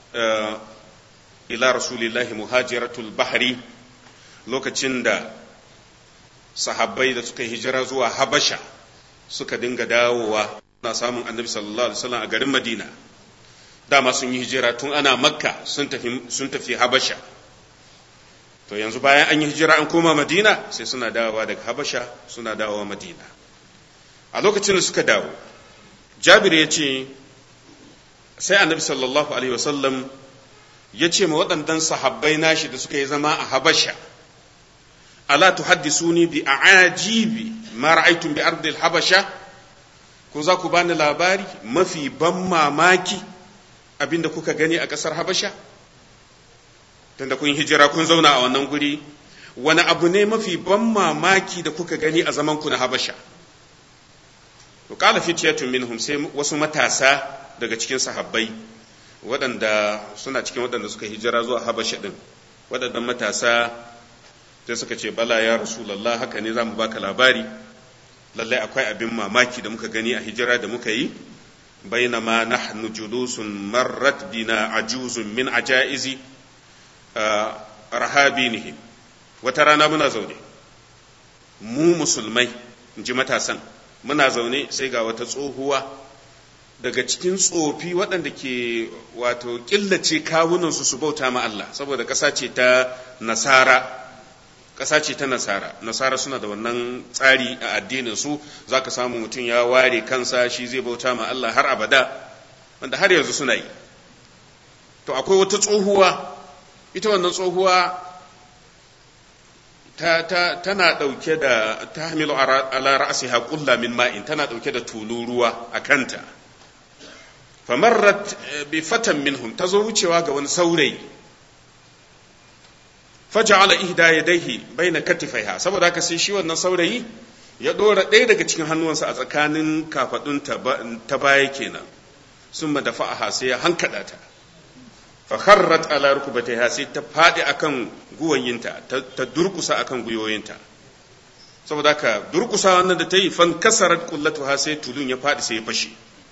ila rasulillahi muhajiratul bahri lokacin da sahabbai da suka hijira zuwa habasha suka dinga dawowa na samun annabi sallallahu alaihi wasallam a garin madina dama sun yi hijira tun ana makka sun tafi sun tafi habasha to yanzu bayan an yi hijira an koma madina sai suna dawowa daga habasha suna dawowa madina a lokacin da suka dawo jabir ya ce sai annabi sallallahu alaihi wasallam ya ce ma waɗannan sahabbai nashi da suka yi zama a habasha ala tuhaddisuni bi a'ajibi ma ra'aytum bi ardil habasha ko za ku bani labari mafi ban mamaki abinda kuka gani a ƙasar habasha tunda kun hijira kun zauna a wannan guri wani abu ne mafi ban mamaki da kuka gani a zaman ku na habasha to qala fityatun minhum sai wasu matasa daga cikin sahabbai waɗanda suna cikin waɗanda suka hijira zuwa habasha din waɗannan matasa sai suka ce bala ya rasulullah haka ne zamu baka labari lallai akwai abin mamaki da muka gani a hijira da muka yi bainama nahnu julusun marrat bina ajuzun min ajaizi rahabinihim wata rana muna zaune mu musulmai in ji matasan muna zaune sai ga wata tsohuwa daga cikin tsofi waɗanda ke wato killace kawunansu su bauta ma Allah saboda ƙasa ce ta nasara ƙasa ce ta nasara nasara suna da wannan tsari a addinin su za ka samu mutum ya ware kansa shi zai bauta ma Allah har abada wanda har yanzu suna yi to akwai wata tsohuwa ita wannan tsohuwa ta, ta, tana ɗauke da ta hamilu ala ra'asiha ƙulla min ma'in tana ɗauke da tulu ruwa a kanta famarrat bi fatan minhum ta zo wucewa ga wani saurayi faja'ala ihda yadayhi baina katifaiha saboda haka sai shi wannan saurayi ya dora ɗaya daga cikin hannuwansa a tsakanin kafadun ta baya kenan sun ma dafa'aha sai ya hankada ta fa kharrat ala rukbatayha sai ta fadi akan guwayinta ta durkusa akan guyoyinta saboda haka durkusa wannan da ta yi fan kasarat kullatuha sai tulun ya fadi sai ya fashe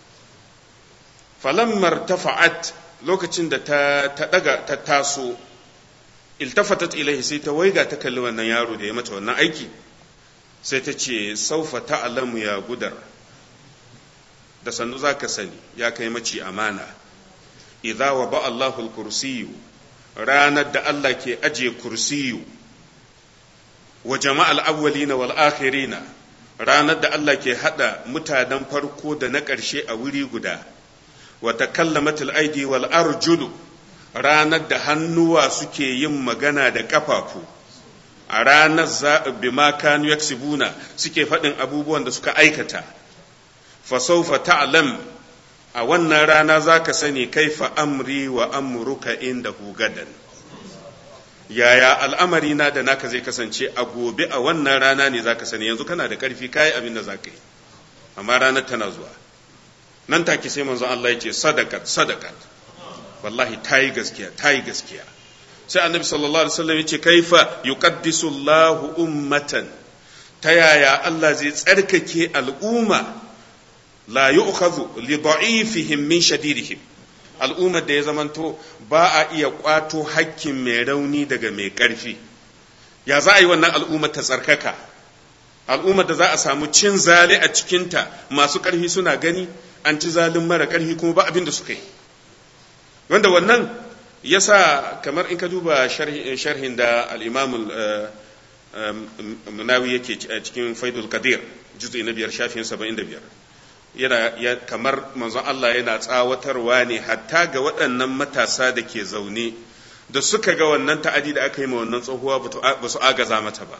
falammar tafa'at lokacin da ta daga ta taso iltafatat ilaihi sai ta waiga ta kalli wannan yaro da ya mata wannan aiki sai ta ce saufa ta'lamu ya gudar da sannu zaka sani ya kai maci amana idza wa ba Allahu al-kursiyu ranar da Allah ke aje kursiyu wa jama'al awwalina wal akhirina ranar da Allah ke hada mutanen farko da na ƙarshe a wuri guda wa takallamatul aidi wal arjulu ranar da hannuwa suke yin magana da ƙafafu a ranar za bima kanu yaksibuna suke faɗin abubuwan da suka aikata fasaufa ta'lam a wannan rana za ka sani kaifa amri wa amruka inda gadan yaya al'amari na da naka zai kasance a gobe a wannan rana ne za ka sani yanzu kana da ƙarfi kayi abin da za ka yi amma ranar tana zuwa nan take sai manzon Allah ya ce sadakat sadakat wallahi ta yi gaskiya ta yi gaskiya sai annabi sallallahu alaihi wasallam yace kaifa yuqaddisu Allahu ummatan ta yaya Allah zai tsarkake al'umma la yu'khadhu li da'ifihim min shadidihim al'ummar da ya zamanto ba a iya kwato hakkin mai rauni daga mai karfi ya za a yi wannan al'ummar ta tsarkaka al'ummar da za a samu cin zali a cikinta masu karfi suna gani an ci zalin mara karfi kuma ba abin da suka yi wanda wannan ya sa kamar in ka duba sharhin da al'imamul munawi yake cikin faidul qadir juzi na biyar shafin saba'in da biyar yana kamar manzon Allah yana tsawatarwa ne hatta ga waɗannan matasa da ke zaune da suka ga wannan ta'adi da aka yi ma wannan tsohuwa ba su agaza mata ba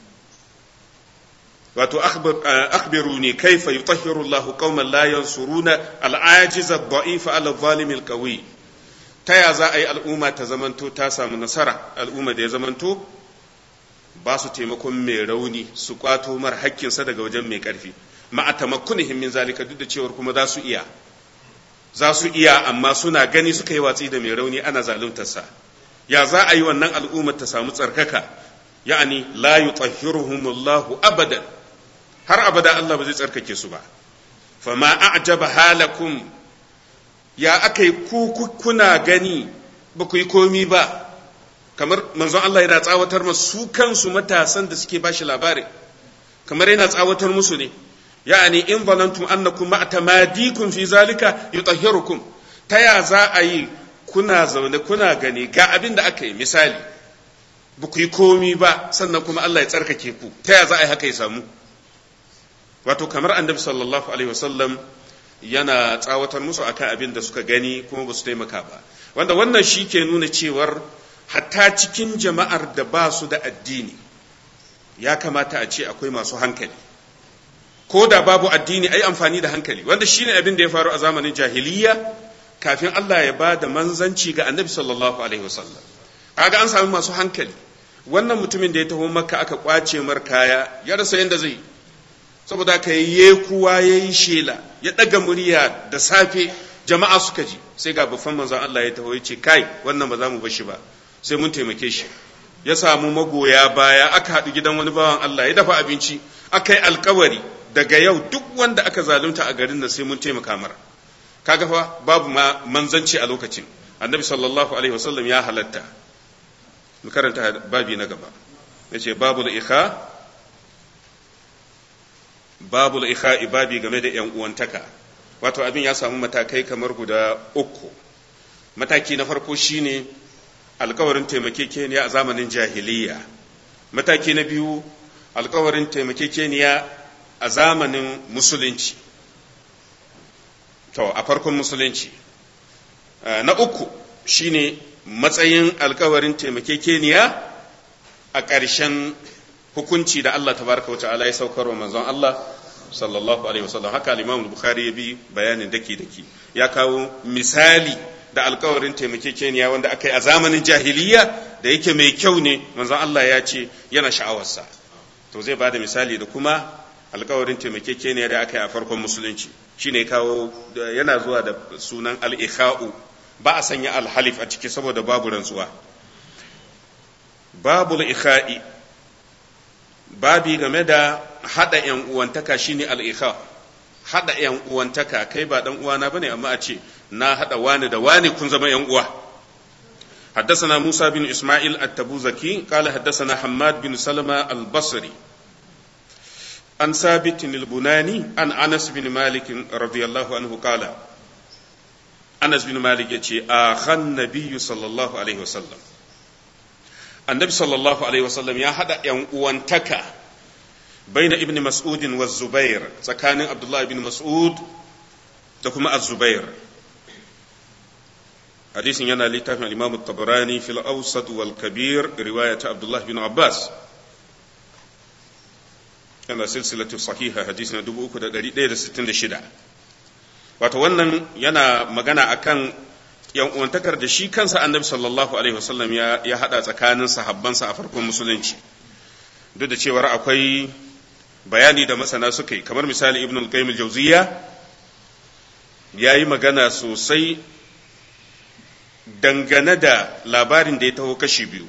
wato akhbiru ne kaifa yutahhiru Allahu qauman la yansuruna al-ajiza ad-da'ifa ala adh-dhalimi al-qawi ta ya za a yi al'umma ta zamanto ta samu nasara al'umma da ya zamanto ba su taimakon mai rauni su kwato mar hakkinsa daga wajen mai ƙarfi ma'a tamakkunihim min zalika duk da cewar kuma za su iya za su iya amma suna gani suka yi watsi da mai rauni ana zaluntarsa ya za a yi wannan al'ummar ta samu tsarkaka ya'ani la yutahhiruhumullahu abadan har abada Allah ba zai tsarkake su ba fama a'jaba halakum ya aka yi ku kuna gani ba ku yi komi ba kamar manzon Allah yana tsawatar masu kansu matasan da suke bashi labarin kamar yana tsawatar musu ne ya'ani in zalantum annakum ma'tamadikum fi zalika yutahhirukum ta ya za a yi kuna zaune kuna gani ga abin da aka yi misali ba ku yi komi ba sannan kuma Allah ya tsarkake ku ta ya za a yi haka ya samu wato kamar annabi sallallahu alaihi wasallam yana tsawatar musu akan abin da suka gani kuma ba su taimaka ba wanda wannan shi ke nuna cewar hatta cikin jama'ar da ba su da addini ya kamata a ce akwai masu hankali ko da babu addini ai amfani da hankali wanda shine abin da ya faru a zamanin jahiliya kafin Allah ya ba da manzanci ga annabi sallallahu alaihi wasallam kaga an sami masu hankali wannan mutumin da ya taho makka aka kwace mar kaya ya rasa yadda zai saboda ka yi kuwa ya yi shela ya ɗaga murya da safe jama'a suka ji sai ga babban manzon Allah ya taho ya ce kai wannan ba za mu bashi ba sai mun taimake shi ya samu magoya baya aka haɗu gidan wani bawan Allah ya dafa abinci aka yi alkawari daga yau duk wanda aka zalunta a garin nan sai mun taimaka mara kaga fa babu ma manzanci a lokacin annabi sallallahu alaihi wasallam ya halatta mu karanta babi na gaba yace babul ikha babul ikha babi game da yan uwantaka wato abin ya samu matakai kamar guda uku mataki na farko shine alkawarin taimakekeniya a zamanin jahiliya mataki na biyu alkawarin taimakekeniya a zamanin musulunci to a farkon musulunci na uku shine matsayin alkawarin taimakekeniya a ƙarshen hukunci da Allah tabaraka wa ta'ala ya saukar wa manzon Allah sallallahu alaihi wasallam haka al-Imam Bukhari ya bi bayanin daki daki ya kawo misali da alkawarin taimakekeniya wanda aka yi a zamanin jahiliya da yake mai kyau ne manzon Allah ya ce yana sha'awarsa to zai bada misali da kuma alkawarin taimakekeniya da aka yi a farkon musulunci shine kawo yana zuwa da sunan al-ikha'u ba a sanya al-halif a ciki saboda babu rantsuwa babu al-ikha'i babi game da hada yan uwantaka shine al-ikha hada yan uwantaka kai ba dan uwana bane amma a ce na hada wani da wani kun zama yan uwa حدثنا موسى بن إسماعيل التبوزكي قال حدثنا حماد بن سلمة البصري عن ثابت البناني عن أنس بن مالك رضي الله عنه قال أنس بن مالك يتي آخى النبي صلى الله عليه وسلم النبي صلى الله عليه وسلم يا هذا ينقوانتك بين ابن مسعود والزبير سكان عبد الله بن مسعود تكما الزبير حديث ينا لتافع الإمام الطبراني في الأوسط والكبير رواية عبد الله بن عباس yana silsilatu sahiha hadisi na 366 wato wannan yana magana akan yan uwantakar da shi kansa annabi sallallahu alaihi wasallam ya ya hada tsakanin sahabbansa a farkon musulunci duk da cewar akwai bayani da masana suka yi kamar misali ibn al-qayyim al-jawziyya yayi magana sosai dangane da labarin da ya taho kashi biyu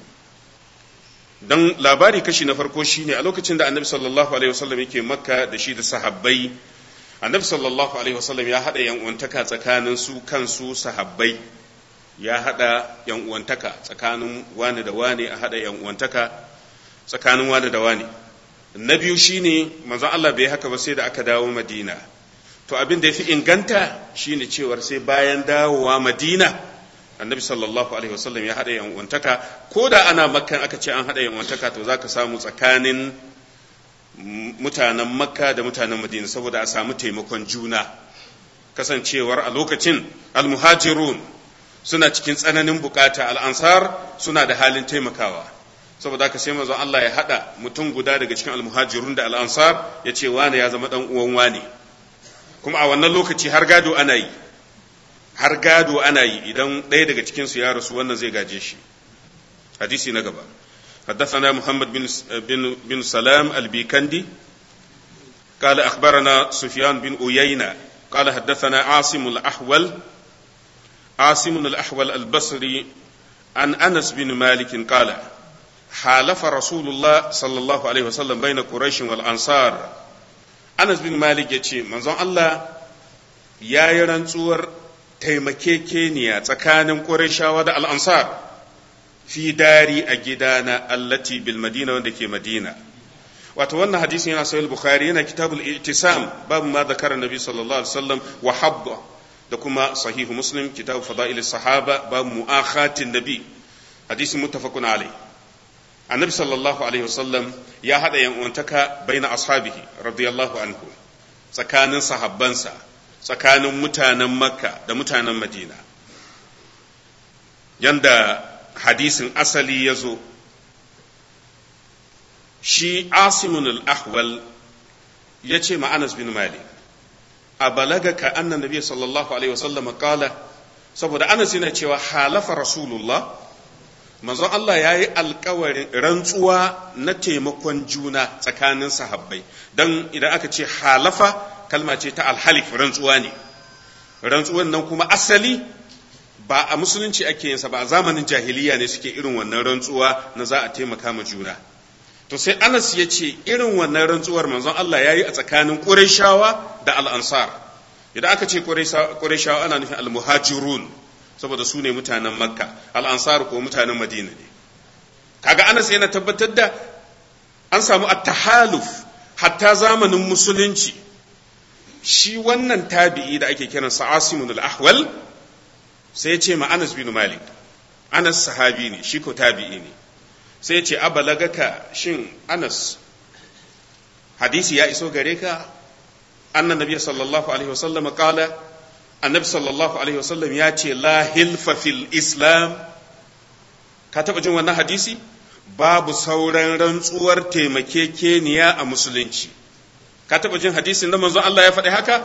don labari kashi na farko shine a lokacin da annabi sallallahu alaihi wasallam yake makka da shi da sahabbai annabi sallallahu alaihi wasallam ya hada yan uwantaka tsakanin su kansu sahabbai ya hada yan uwantaka tsakanin wani da wani a hada yan uwantaka tsakanin wani da wani na biyu shine manzon Allah bai haka ba sai da aka dawo Madina to abin da yafi inganta shine cewar sai bayan dawowa Madina annabi sallallahu alaihi wasallam ya haɗa yan'uwantaka ko da ana makkan aka ce an haɗa yan'uwantaka to za ka samu tsakanin mutanen makka da mutanen madina saboda a samu taimakon juna kasancewar a lokacin almuhajirun suna cikin tsananin bukata al'ansar suna da halin taimakawa saboda haka sai manzon Allah ya haɗa mutum guda daga cikin almuhajirun da al'ansar ya ce wane ya zama ɗan uwan wane kuma a wannan lokaci har gado ana yi har gado ana yi idan ɗaya daga cikinsu ya rasu wannan zai gaje shi hadisi na gaba حدثنا محمد بن بن بن سلام البيكندي قال أخبرنا سفيان بن أيينة قال حدثنا عاصم الأحول عاصم الأحول البصري عن أنس بن مالك قال حالف رسول الله صلى الله عليه وسلم بين قريش والأنصار أنس بن مالك يتي منظر الله يا يرنصور taimakekeniya tsakanin ƙurashawa da al'ansar fi dari a gidana allati bil madina wanda ke madina wato wannan hadisin yana sahih bukhari yana kitabul i'tisam babu ma zakara nabi sallallahu alaihi wasallam wa habba da kuma sahih muslim kitab fadail sahaba babu mu'akhatin nabi hadisin muttafaqun alai annabi sallallahu alaihi wasallam ya hada yan uwantaka baina ashabihi radiyallahu anhu tsakanin sahabbansa tsakanin mutanen makka da mutanen madina yanda hadisin asali ya zo shi asimun al-ahwal ya ce ma anas bin malik a balagaka annan nabi sallallahu alaihi wasallam kala saboda anas yana cewa halafa rasulullah manzon Allah ya yi alkawarin rantsuwa na taimakon juna tsakanin sahabbai don idan aka ce halafa kalma ce ta alhalif rantsuwa ne rantsuwan nan kuma asali ba a musulunci ake yinsa ba a zamanin jahiliya ne suke irin wannan rantsuwa na za a taimaka ma juna to sai anas ya ce irin wannan rantsuwar manzon Allah ya yi a tsakanin ƙurayshawa da al'ansar idan aka ce ƙurayshawa ana nufin al-muhajirun saboda su ne mutanen makka al'ansar ko mutanen madina ne kaga anas yana tabbatar da an samu at-tahaluf hatta zamanin musulunci shi wannan tabi'i da ake kiransa asimun al-ahwal sai ya ce ma anas bin malik anas sahabi ne shi ko tabi'i ne sai ya ce abalagaka shin anas hadisi ya iso gare ka annan nabiy sallallahu alaihi wasallam qala annabi sallallahu alaihi wasallam ya ce la hilfa fil islam ka taba jin wannan hadisi babu sauran rantsuwar taimakekeniya a musulunci ka taba jin hadisin da manzon Allah ya faɗi haka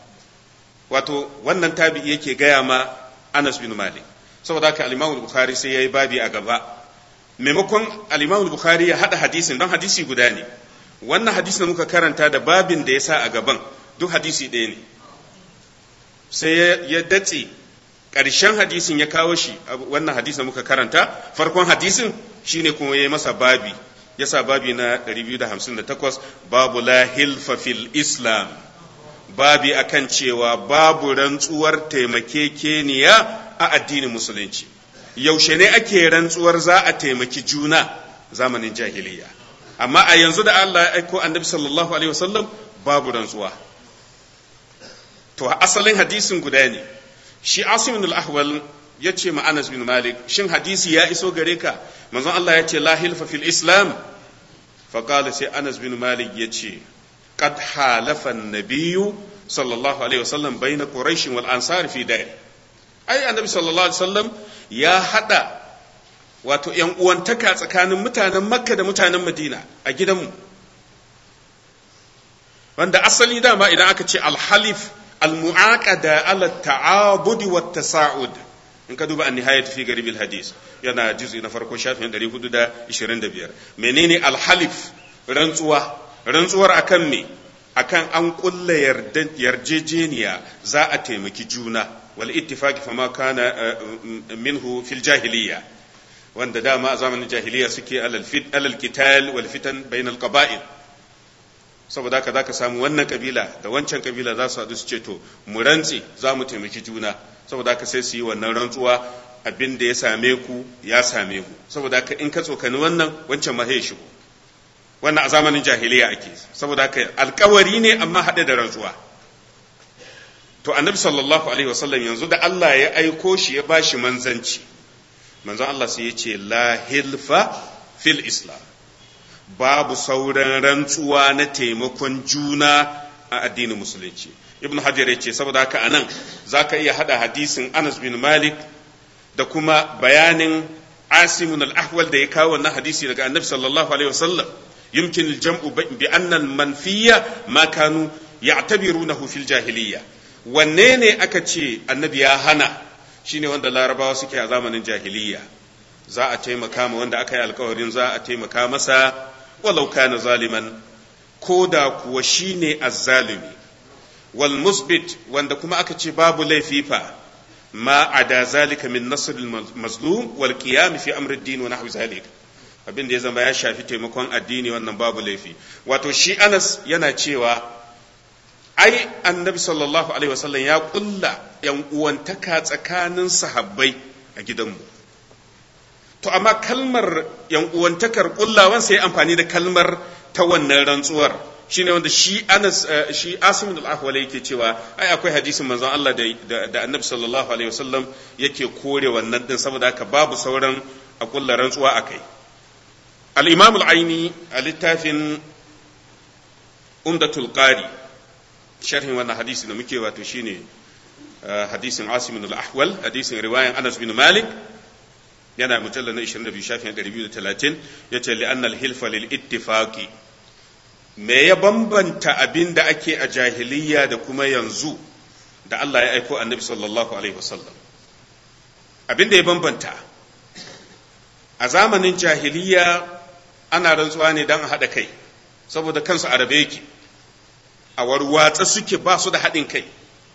wato wannan tabi'i yake gaya ma Anas bin Malik saboda haka al-Imam Bukhari sai yayi babi a gaba maimakon al-Imam Bukhari ya hada hadisin don hadisi guda ne wannan hadisin da muka karanta da babin da ya sa a gaban duk hadisi ɗaya ne sai ya datse ƙarshen hadisin ya kawo shi wannan hadisin da muka karanta farkon hadisin shine kuma ya yi masa babi ya sa babi na 258 babu la hilfa fil islam babi akan cewa babu rantsuwar taimakekeniya a addinin musulunci yaushe ne ake rantsuwar za a taimaki juna zamanin jahiliya amma a yanzu da Allah ya aiko annabi sallallahu alaihi wasallam babu rantsuwa to asalin hadisin guda ne shi asim bin al-ahwal ya ce ma Anas bin Malik shin hadisi ya iso gare ka manzon Allah ya ce la hilfa fil islam fa qala sai Anas bin Malik ya ce qad halafa an-nabiyyu sallallahu alaihi wasallam baina quraish wal ansar fi da'i ai annabi sallallahu alaihi wasallam ya hada wato ‘yan uwantaka tsakanin mutanen makka da mutanen madina a gidanmu wanda asali dama idan aka ce alhalif almu'aqada ala ta'abudi wa tasa'ud in ka duba an-nihayat fi garib hadis yana juz'i na farko shafin 425 menene alhalif rantsuwa rantsuwar akan me akan an kulla yarjejeniya za a taimaki juna wal ittifaqi fama kana minhu fil jahiliyya wanda dama a zamanin jahiliya suke alal kital wal fitan bainal qaba'il saboda haka zaka samu wannan kabila da wancan kabila za su haɗu su ce to mu rantse za mu taimaki juna saboda haka sai su yi wannan rantsuwa abin da ya same ku ya same ku saboda haka in ka tsokani wannan wancan ma ya shigo wannan a zamanin jahiliya ake saboda haka alkawari ne amma haɗe da rantsuwa to annabi sallallahu alaihi wasallam yanzu da Allah ya aiko shi ya bashi manzanci manzon Allah sai ya ce la hilfa fil islam babu sauran rantsuwa na taimakon juna a addinin musulunci ibn hajar ya ce saboda haka anan zaka iya hada hadisin Anas bin Malik da kuma bayanin Asimun al-Ahwal da ya kawo wannan hadisi daga Annabi sallallahu alaihi wasallam yumkin al-jam'u bi anna al-manfiya ma kanu ya'tabirunahu fil jahiliyya wanne ne aka ce annabi ya hana shine wanda larabawa suke a zamanin jahiliya za a taimaka ma wanda aka yi alkawarin za a taimaka masa walau kana zaliman ko da kuwa shine azzalimi wal musbit wanda kuma aka ce babu laifi fa ma ada zalika min nasr al mazlum wal qiyam fi amr ad-din wa nahwi zalik abin da ya zama ya shafi taimakon addini wannan babu laifi wato shi Anas yana cewa ai annabi sallallahu alaihi wasallam ya kulla yan uwantaka tsakanin sahabbai a gidanmu to amma kalmar yan uwantakar kullawan sai amfani da kalmar ta wannan rantsuwar shine wanda shi Anas shi Asim al-Ahwali yake cewa ai akwai hadisin manzon Allah da da annabi sallallahu alaihi wasallam yake kore wannan din saboda haka babu sauran a kulla rantsuwa akai al-Imam al-Aini a littafin Umdatul Qari sharhin wannan hadisi da muke wato shine hadisin Asim bin al-Ahwal hadisin riwayan Anas bin Malik yana mujalla na 22 shafin 230 yace li annal hilfa lil ittifaqi me ya bambanta abin da ake a jahiliya da kuma yanzu da Allah ya aiko annabi sallallahu alaihi wasallam abin da ya bambanta a zamanin jahiliya ana rantsuwa ne don a haɗa kai saboda kansu a rabe yake a warwatsa suke ba su da haɗin kai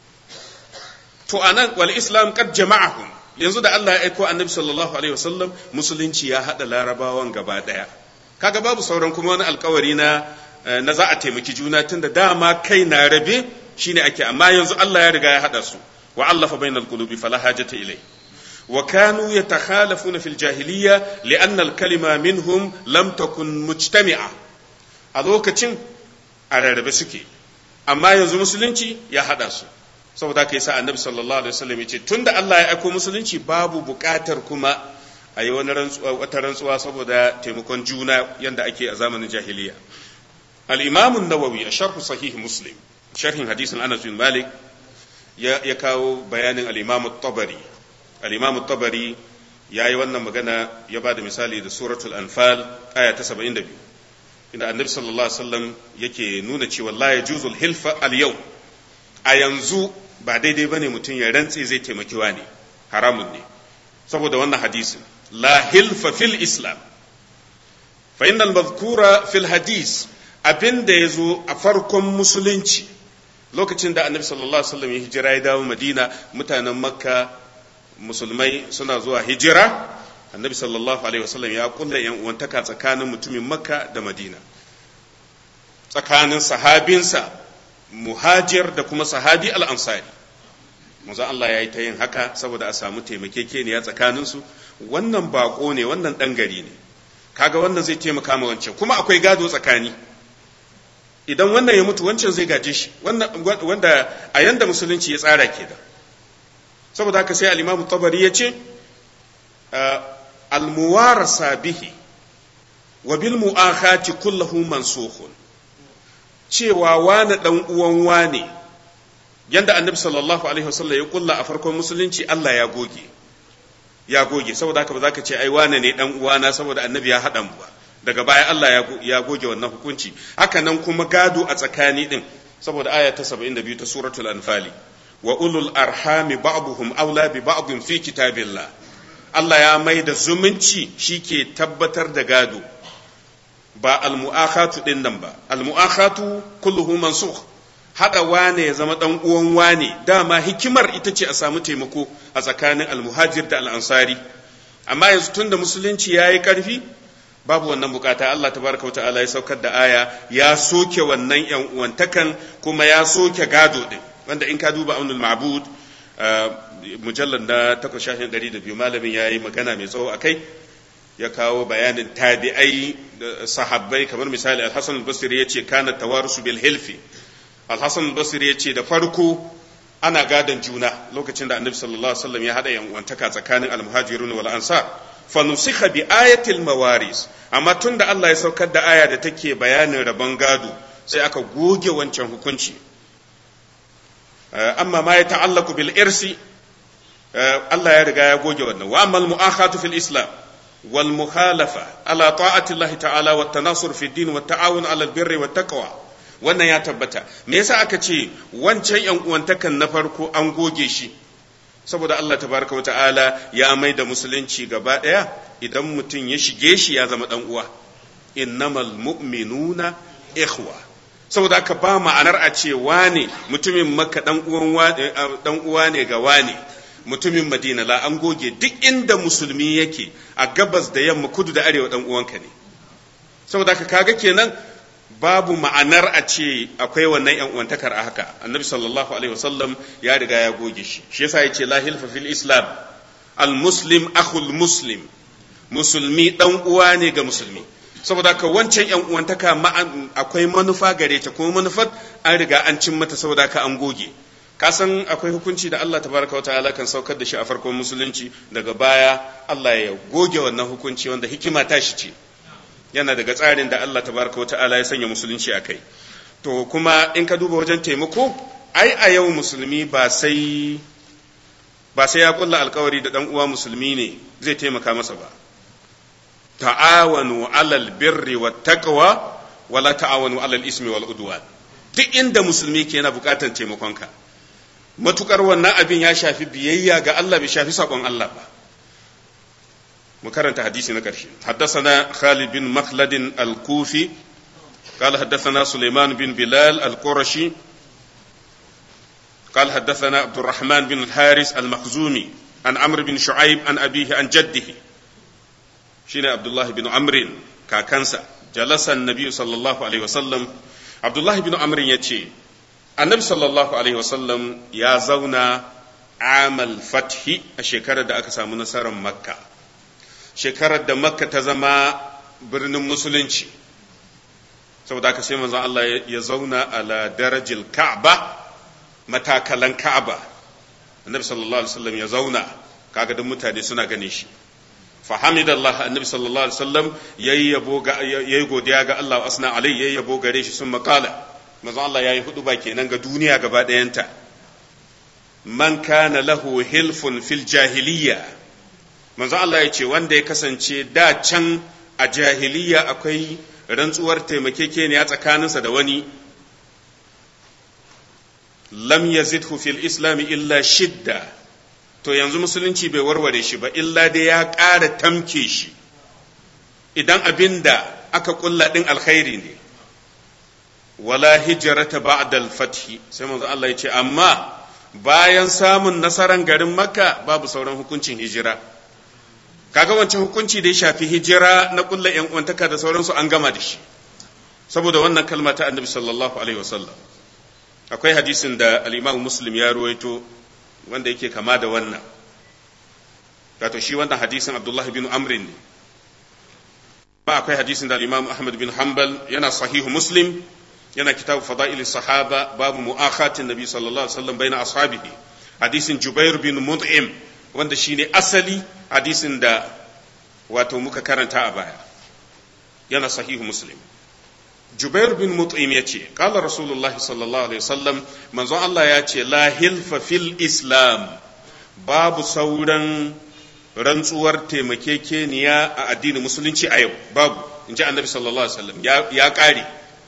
to anan wal islam qad jama'ahum yanzu da Allah ya aiko annabi sallallahu alaihi wasallam musulunci ya haɗa larabawan gaba ɗaya kaga babu sauran kuma wani alkawari na na za a taimaki juna tunda dama kai na rabe shine ake amma yanzu Allah ya riga ya haɗa su wa allafa bainal qulubi fala hajata ilai wa kanu yatakhalafuna fil jahiliya li'anna al-kalima minhum lam takun mujtami'a a lokacin a rarrabe suke amma yanzu musulunci ya haɗa su saboda kai sa annabi sallallahu alaihi wasallam yace tunda Allah ya aiko musulunci babu buƙatar kuma a yi wani wata rantsuwa saboda taimakon juna yanda ake a zamanin jahiliya al-imam an-nawawi a sharh sahih muslim sharhin hadisin Anas bin Malik ya, ya kawo bayanin al-imam at-tabari al-imam at-tabari yayi wannan magana ya bada misali da suratul anfal aya ta 72 inda annabi sallallahu alaihi wasallam yake nuna cewa la yajuzul hilfa al-yawm a yanzu ba daidai ba ne mutum ya rantse zai taimaki ne haramun ne saboda wannan hadisin la hilfa fil islam fa innal mazkura fil hadis abinda ya zo a farkon musulunci lokacin da annabi sallallahu alaihi wasallam ya hijira ya dawo madina mutanen makka musulmai suna zuwa hijira annabi sallallahu alaihi wasallam ya kulla yan uwantaka tsakanin mutumin makka da madina tsakanin sahabinsa muhajir da kuma sahabi al'ansari manzo Allah ya yi ta yin haka saboda a samu taimakekeniya tsakaninsu wannan bako ne wannan ɗan gari ne kaga wannan zai taimaka ma wancan kuma akwai gado tsakani idan wannan ya mutu wancan zai gaje shi wanda a yanda musulunci ya tsara ke da saboda haka sai al-imamu tabari ya ce al-muwarasa bihi wa bil mu'akhati kullahu mansukhun cewa wane ɗan uwan wane yanda annabi sallallahu alaihi wasallam ya kulla a farkon musulunci Allah ya goge ya goge saboda haka ba za ka ce ai wane ne ɗan uwana saboda annabi ya haɗa mu ba daga baya Allah ya goge wannan hukunci haka nan kuma gado a tsakani din saboda aya ta 72 ta suratul anfali wa ulul arhami ba'dhum aula bi ba'dhin fi kitabillah Allah ya mai da zumunci shike tabbatar da gado ba almu'akhatu din nan ba almu'akhatu kulluhu mansukh hada wane ya zama dan uwan wane dama hikimar ita ce a samu taimako a tsakanin almuhajir da al'ansari amma yanzu tunda musulunci yayi karfi babu wannan bukata Allah tabaraka wa ta'ala ya saukar da aya ya soke wannan yan uwantakan kuma ya soke gado din wanda in ka duba aunul ma'bud mujallal na 8 biyu malamin yayi magana mai tsawo akai ya kawo bayanin tabi'ai sahabbai kamar misali al-Hasan al-Basri yace kana tawarusu bil hilfi al-Hasan al-Basri yace da farko ana gadon juna lokacin da Annabi sallallahu alaihi wasallam ya hada yan uwantaka tsakanin al-muhajirun wal ansar fa nusikha bi ayatil mawaris amma tunda Allah ya saukar da aya da take bayanin rabon gado sai aka goge wancan hukunci amma ma ya ta'allaku bil irsi Allah ya riga ya goge wannan wa amma al-mu'akhatu fil islam والمخالفة على طاعة الله تعالى والتناصر في الدين والتعاون على البر والتقوى wannan ya tabbata me yasa aka ce wancan yan uwantakan na farko an goge shi saboda Allah tabaraka wa ta'ala ya mai da musulunci gaba daya idan mutum ya shige shi ya zama dan uwa innamal mu'minuna ikhwa saboda aka ba ma'anar a ce wane mutumin makka dan uwan dan uwa ne ga wane mutumin madina la an goge duk inda musulmi yake a gabas da yamma kudu da arewa dan uwanka ne saboda haka kaga kenan babu ma'anar a ce akwai wannan yan uwantakar a haka annabi sallallahu alaihi wasallam ya riga ya goge shi shi yasa yace la hilfa fil islam al muslim akhul muslim musulmi dan uwa ne ga musulmi saboda haka wancan yan uwantaka akwai manufa gare ta kuma manufar an riga an cin mata saboda haka an goge ka san akwai hukunci da Allah tabaraka wa ta'ala kan saukar da shi a farkon musulunci daga baya Allah ya goge wannan hukunci wanda hikima ta shi ce yana daga tsarin da Allah tabaraka wa ta'ala ya sanya musulunci a kai to kuma in ka duba wajen taimako ai a yau musulmi ba sai ba sai ya kulla alkawari da dan uwa musulmi ne zai taimaka masa ba ta'awanu alal birri wat taqwa wala ta'awanu alal ismi wal udwan duk inda musulmi ke yana bukatar taimakonka matukar wannan abin ya shafi biyayya ga Allah bai shafi sakon Allah ba mu karanta hadisi na ƙarshe حدثنا خالد بن مخلد الكوفي قال حدثنا سليمان بن بلال القرشي قال حدثنا عبد الرحمن بن الحارث المخزومي عن عمرو بن شعيب عن أبيه عن جده شين عبد الله بن عمرو كاكنسا جلس النبي صلى الله عليه وسلم عبد الله بن عمرو يتي النبي صلى الله عليه وسلم يا زونا عام الفتح الشكرة دا أكسا منصر مكة شكرة دا مكة تزما birnin musulunci saboda haka sai manzon Allah ya zauna ala darajil ka'ba matakalan ka'aba annabi sallallahu alaihi wasallam ya zauna kaga duk mutane suna gane shi fa hamidallah annabi sallallahu alaihi wasallam yayi yabo ga yayi godiya ga Allah asna alai yayi yabo gare shi sun makala manzon Allah yayi hudu ba kenan ga duniya gaba dayanta man kana lahu hilfun fil jahiliya manzon Allah ya ce wanda ya kasance da can a jahiliya akwai rantsuwar taimakekeniya tsakaninsa da wani lam yazidhu fil islami illa shidda to yanzu musulunci bai warware shi ba illa dai ya ƙara tamke shi idan abin da aka kulla ɗin alkhairi ne wala hijrata ba'da al-fathi sai manzo Allah ya ce amma bayan samun nasaran garin makka babu sauran hukuncin hijira kaga wancan hukunci da ya shafi hijira na kulla yan uwantaka da sauransu an gama da shi saboda wannan kalma ta annabi sallallahu alaihi wasallam akwai hadisin da al-imam muslim ya ruwaito wanda yake kama da wannan wato shi wannan hadisin abdullah bin amr ne ba akwai hadisin da al-imam ahmad bin hanbal yana sahihu muslim yana kitabu fada'il sahaba babu mu'akhatin nabi sallallahu alaihi wasallam baina ashabihi hadisin jubair bin mut'im wanda shine asali hadisin da wato muka karanta a baya yana sahihu muslim jubair bin mut'im ya ce kala rasulullah sallallahu alaihi wasallam manzon Allah ya ce la hilfa fil islam babu sauran rantsuwar taimakekeniya a addinin musulunci a yau babu in ji annabi sallallahu alaihi wasallam ya kare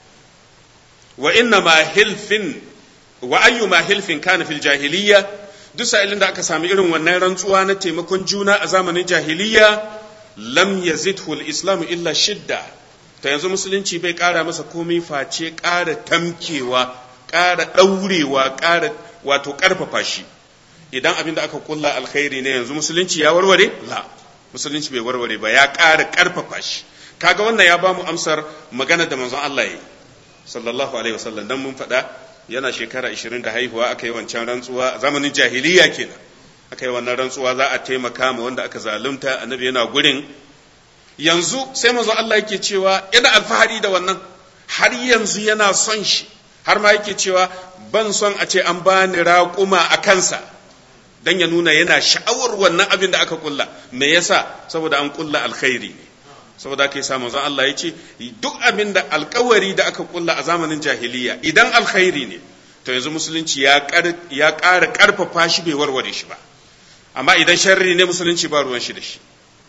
wa inna ma hilfin wa ayyuma hilfin kana fil jahiliyya duk sa'ilin da aka sami irin wannan rantsuwa na taimakon juna a zamanin jahiliya lam yazidhu al-islamu illa shidda ta yanzu musulunci bai ƙara masa komai face ƙara tamkewa ƙara ɗaurewa ƙara wato ƙarfafa shi idan abin da aka kulla alkhairi ne yanzu musulunci ya warware la musulunci bai warware ba ya ƙara ƙarfafa shi kaga wannan ya bamu amsar magana da manzon Allah ya yi sallallahu alaihi wasallam dan mun faɗa yana shekara 20 da haihuwa aka yi wancan rantsuwa zamanin jahiliya kenan aka yi wannan rantsuwa za a taimaka ma wanda aka zalunta annabi yana gurin yanzu sai manzo Allah yake cewa yana alfahari da wannan har yanzu yana son shi har ma yake cewa ban son a ce an bani raƙuma a kansa dan ya nuna yana sha'awar wannan abin da aka kulla me yasa saboda an kulla alkhairi ne saboda aka yi sa manzon Allah ya ce duk abin da alkawari da aka kulla a zamanin jahiliya idan alkhairi ne to yanzu musulunci ya ƙara ƙarfafa shi bai warware shi ba amma idan sharri ne musulunci ba ruwan shi da shi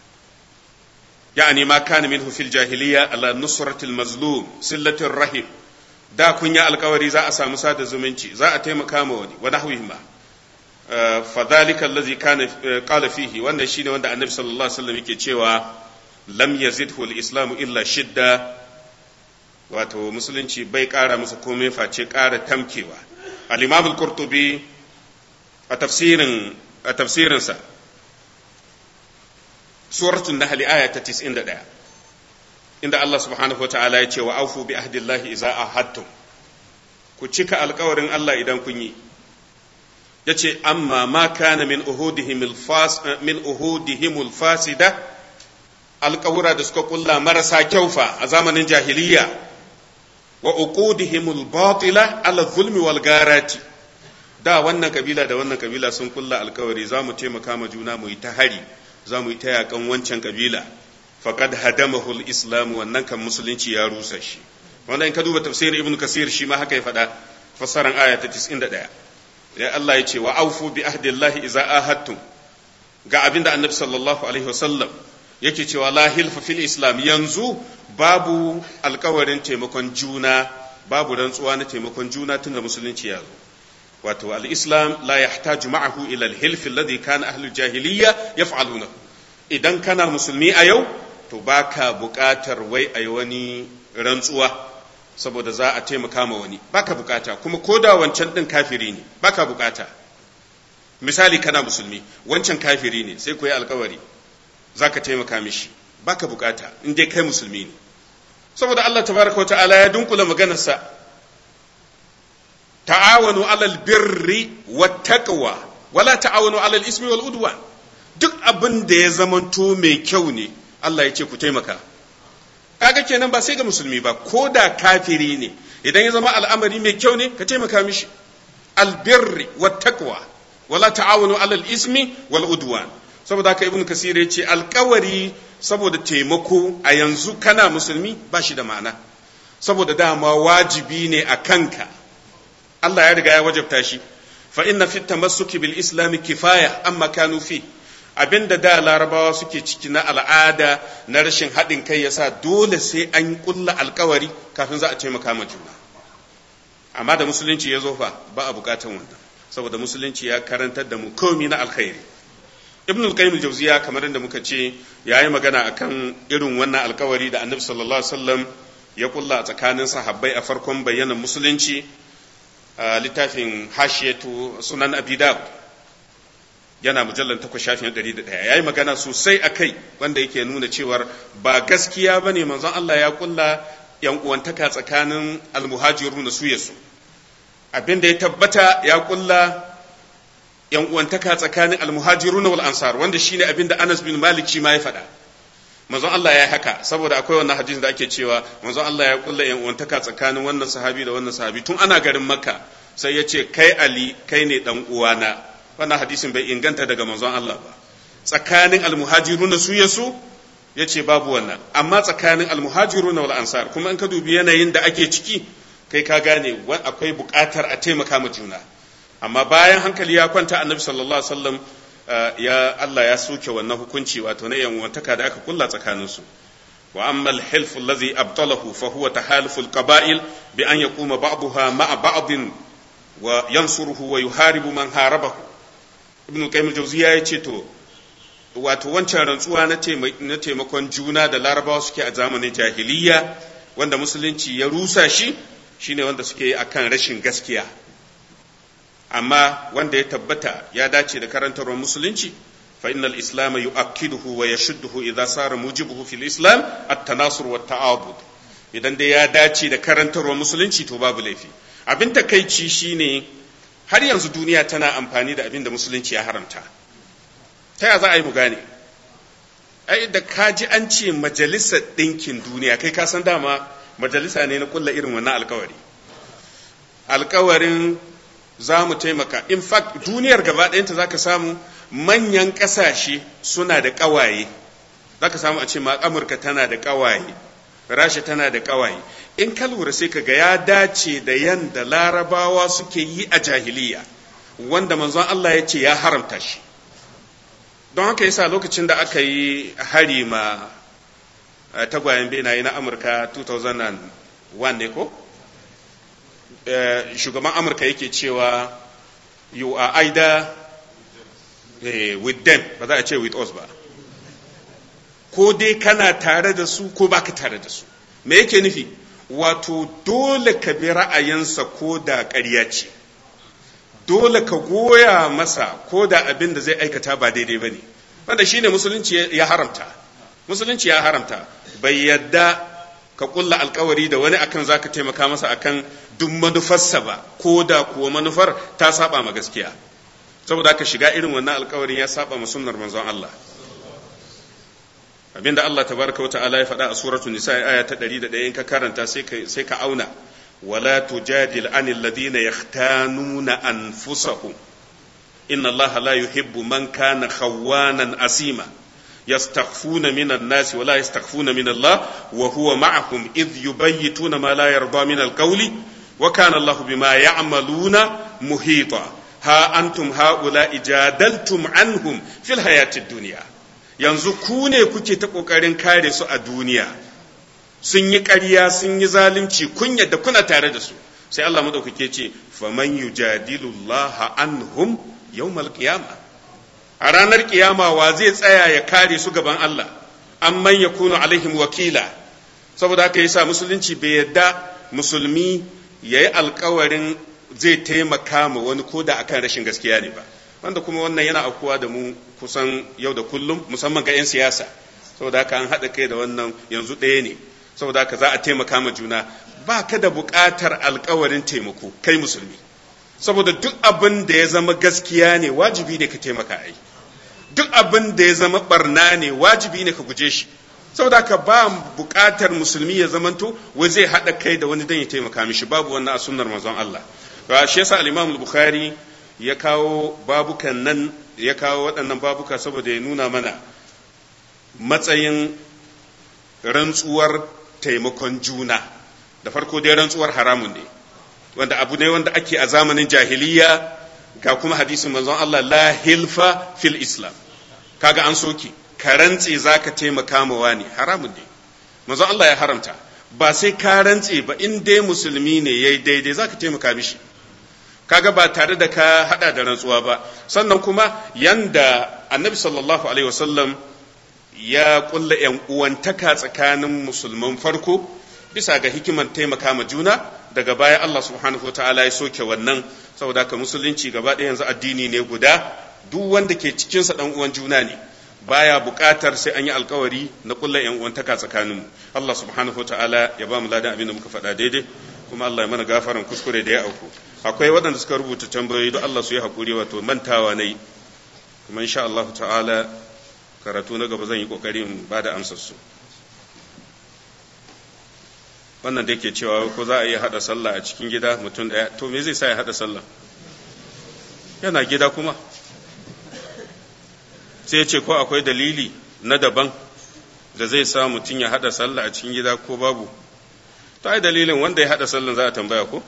يعني ما كان منه في الجاهلية على نصرة المظلوم سلة الرحم da kun yi alkawari za a samu sada zumunci za a taimaka ma wani wa nahwihima fa dhalika allazi kana qala fihi wannan shine wanda annabi sallallahu alaihi wasallam yake cewa lam yazidhu al-islam illa shidda wato musulunci bai kara masa komai face kara tamkewa al-imam al-qurtubi a tafsirin a tafsirinsa suratul nahl aya ta 91 inda Allah subhanahu wataala ya ce wa aufu bi ahdillahi idza ahadtum ku cika alkawarin Allah idan kun yi yace amma ma kana min uhudihim alfas min uhudihim alfasida alkawura da suka kulla marasa kyaufa a zamanin jahiliya wa uqudihim albatila ala zulmi wal garati da wannan kabila da wannan kabila sun kulla alkawari za mu taimaka ma juna mu yi ta hari za mu yi ta yakan wancan kabila faqad hadamahu al-islam wannan kan musulunci ya rusa shi wannan in ka duba tafsirin ibnu kasir shi ma haka ya faɗa fassaran aya ta 91 ya Allah ya ce wa aufu bi ahdillahi idza ahadtum ga abinda annabi sallallahu alaihi wasallam yake cewa la hilfa fil islam yanzu babu alkawarin taimakon juna babu rantsuwa na taimakon juna tun da musulunci ya zo wato al-islam la yahtaju ma'ahu ila al-hilf alladhi kana ahlul jahiliyya yaf'aluna idan kana musulmi a yau to baka buƙatar wai ayi wani rantsuwa saboda za a taimaka ma wani baka bukata kuma ko da wancan din kafiri ne baka bukata misali kana musulmi wancan kafiri ne sai ku yi alkawari za ka taimaka mishi baka bukata in dai kai musulmi ne saboda Allah tabaraka wa ta'ala ya dunkula maganarsa ta'awanu alal birri wat taqwa wala ta'awanu alal ismi wal udwan duk abin da ya zamanto mai kyau ne Allah ya ce ku taimaka kaga kenan ba sai ga musulmi ba ko da kafiri ne idan ya zama al'amari mai kyau ne ka taimaka mishi albirri wat taqwa wala ta'awanu alal ismi wal udwan saboda haka ibnu kasir ya ce alkawari saboda taimako a yanzu kana musulmi ba shi da ma'ana saboda dama wajibi ne a kanka Allah ya riga ya wajabta shi fa inna fit tamassuki bil islam kifaya amma kanu fi abinda da larabawa suke ciki na al'ada na rashin haɗin kai yasa dole sai an kulla alkawari kafin za a taimaka ma juna amma da musulunci ya zo fa ba a bukatan wannan saboda musulunci ya karantar da mu komi na alkhairi ibn al-qayyim al-jawziya kamar inda muka ce yayi magana akan irin wannan alkawari da annabi sallallahu alaihi wasallam ya kulla a tsakanin sahabbai a farkon bayyana musulunci a littafin hashiyatu sunan abi dawud yana mujallar takwas shafin ɗari da ɗaya ya yi magana sosai a kai wanda yake nuna cewar ba gaskiya ba ne manzon Allah ya kulla yan uwantaka tsakanin almuhajiru da su yasu abin da ya tabbata ya kulla yan uwantaka tsakanin almuhajiru wal ansar wanda shine abin da Anas bin Malik shi ma ya faɗa manzon Allah ya yi haka saboda akwai wannan hadisin da ake cewa manzon Allah ya kulla yan uwantaka tsakanin wannan sahabi da wannan sahabi tun ana garin Makka sai ya ce kai Ali kai ne dan uwana wannan hadisin bai inganta daga manzon Allah ba tsakanin almuhajiruna su yasu ya ce babu wannan amma tsakanin almuhajiruna wal ansar kuma in ka dubi yanayin da ake ciki kai ka gane akwai buƙatar a taimaka ma juna amma bayan hankali ya kwanta annabi sallallahu alaihi wasallam ya Allah ya soke wannan hukunci wato na yan wantaka da aka kulla tsakanin su wa amma al-hilf alladhi abtalahu fa huwa tahaluf al-qaba'il bi an yaquma ba'daha ma'a ba'd wa yansuruhu wa yuharibu man harabahu ibn qayyim al-jawziya ya ce to wato wancan rantsuwa na taimakon juna da larabawa suke a zamanin jahiliya wanda musulunci ya rusa shi shine wanda suke yi akan rashin gaskiya amma wanda ya tabbata ya dace da karantarwar musulunci fa innal islam yu'akkiduhu wa yashudduhu idza sara mujibuhu fil islam at-tanasur wa ta'abud idan dai ya dace da karantarwar musulunci to babu laifi abin takeici shine har yanzu duniya tana amfani da abin da musulunci ya haramta ta ya za a yi mu gane ai da kaji an ce majalisar ɗinkin duniya kai ka san dama majalisa ne na kulla irin wannan alkawari alkawarin za mu taimaka in fact duniyar gaba ɗayanta za ka samu manyan ƙasashe suna da ƙawaye za ka samu a ce ma amurka tana da ƙawaye rasha tana da ƙawaye in ka lura sai ka ga ya dace da yanda larabawa suke yi a jahiliya wanda manzon Allah ya ce ya haramta shi don haka yasa lokacin da aka yi hari ma tagwayen benaye na amurka 2001 ne ko shugaban amurka yake cewa you are either with them ba za a ce with us ba ko dai kana tare da su ko baka tare da su me yake nufi wato dole ka bi ra'ayinsa ko da ƙarya ce dole ka goya masa ko da abin da zai aikata ba daidai ba ne wanda shine musulunci ya haramta musulunci ya haramta bai yadda ka kulla alkawari da wani akan zaka taimaka masa akan duk manufarsa ba ko da kuwa manufar ta saba ma gaskiya saboda ka shiga irin wannan alkawarin ya saba ma sunnar manzon Allah abinda Allah tabaraka wata'ala ya faɗa a suratul nisa aya ta 101 in ka karanta sai ka sai ka auna wala tujadil anil ladina yahtanuna anfusahum inna Allah la yuhibbu man kana khawanan asima yastakhfuna minan nasi wala yastakhfuna min Allah wa huwa ma'ahum idh yubayyituna ma la yarda min alqawli wa kana Allah bima ya'maluna muhita ha antum haula ijadaltum anhum fil hayatid duniya yanzu ku ne kuke ta kokarin kare su a duniya sun yi ƙarya sun yi zalunci kun yadda kuna tare da su sai Allah madaukake ce faman yujadilullaha anhum yawmal qiyama a ranar kiyama wa zai tsaya ya kare su gaban Allah amman yakunu alaihim wakila saboda haka yasa musulunci bai yadda musulmi yayi alkawarin zai taimaka ma wani koda akan rashin gaskiya ne ba wanda kuma wannan yana aukuwa da mu kusan yau da kullum musamman ga 'yan siyasa saboda haka an haɗa kai da wannan yanzu ɗaya ne saboda haka za a taimaka ma juna ba ka da buƙatar alkawarin taimako kai musulmi saboda duk abin da ya zama gaskiya ne wajibi ne ka taimaka ai duk abin da ya zama barna ne wajibi ne ka guje shi saboda haka ba buƙatar musulmi ya zamanto wai zai haɗa kai da wani dan ya taimaka mishi babu wannan a sunnar manzon Allah to shi yasa al-Imam al-Bukhari ya kawo babukan nan ya kawo waɗannan babuka saboda ya nuna mana matsayin rantsuwar taimakon juna da farko dai rantsuwar haramun ne wanda abu ne wanda ake a zamanin jahiliya ga kuma hadisin manzon Allah la hilfa fil islam kaga an soke ka rantse zaka taimaka ma wani haramun ne manzon Allah ya haramta ba sai ka rantse ba in dai musulmi ne yayi daidai zaka taimaka mishi kaga ba tare da ka hada da rantsuwa ba sannan kuma yanda annabi sallallahu alaihi wasallam ya kulla yan uwantaka tsakanin musulman farko bisa ga hikimar taimaka ma juna daga baya Allah subhanahu wa ta'ala ya soke wannan saboda ka musulunci gaba ɗaya yanzu addini ne guda duk wanda ke cikinsa ɗan uwan juna ne baya buƙatar sai an yi alkawari na kulla yan uwantaka tsakaninmu Allah subhanahu wa ta'ala ya ba mu ladan abin da muka faɗa daidai kuma Allah ya mana gafaran kuskure da ya auku akwai waɗanda suka rubuta tambayoyi don Allah su yi haƙuri wato mantawa na yi kuma insha Allah ta'ala karatu na gaba zan yi ƙoƙari in ba da amsarsu wannan da yake cewa ko za a iya haɗa sallah a cikin gida mutum ɗaya to me zai sa ya haɗa sallah yana gida kuma sai ya ce ko akwai dalili na daban da zai sa mutum ya haɗa sallah a cikin gida ko babu ta yi dalilin wanda ya haɗa sallah za a tambaya ko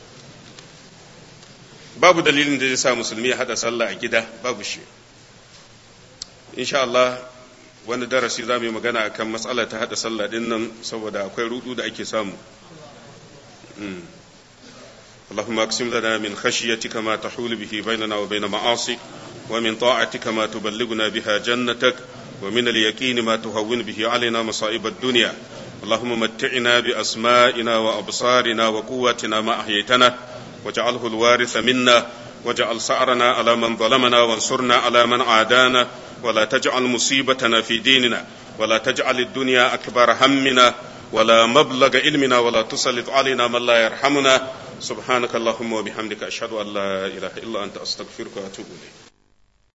babu dalilin da zai sa musulmi ya haɗa sallah a gida babu shi insha Allah wani darasi za mu yi magana akan matsala ta haɗa sallah ɗin nan saboda akwai rudu da ake samu اللهم اقسم لنا من خشيتك ما تحول به بيننا وبين معاصيك ومن طاعتك ما تبلغنا بها جنتك ومن اليقين ما تهون به علينا مصائب الدنيا اللهم متعنا بأسمائنا وأبصارنا وقواتنا ما أحييتنا واجعله الوارث منا واجعل سعرنا على من ظلمنا وانصرنا على من عادانا ولا تجعل مصيبتنا في ديننا ولا تجعل الدنيا أكبر همنا ولا مبلغ علمنا ولا تسلط علينا من لا يرحمنا سبحانك اللهم وبحمدك أشهد أن لا إله إلا أنت أستغفرك وأتوب إليك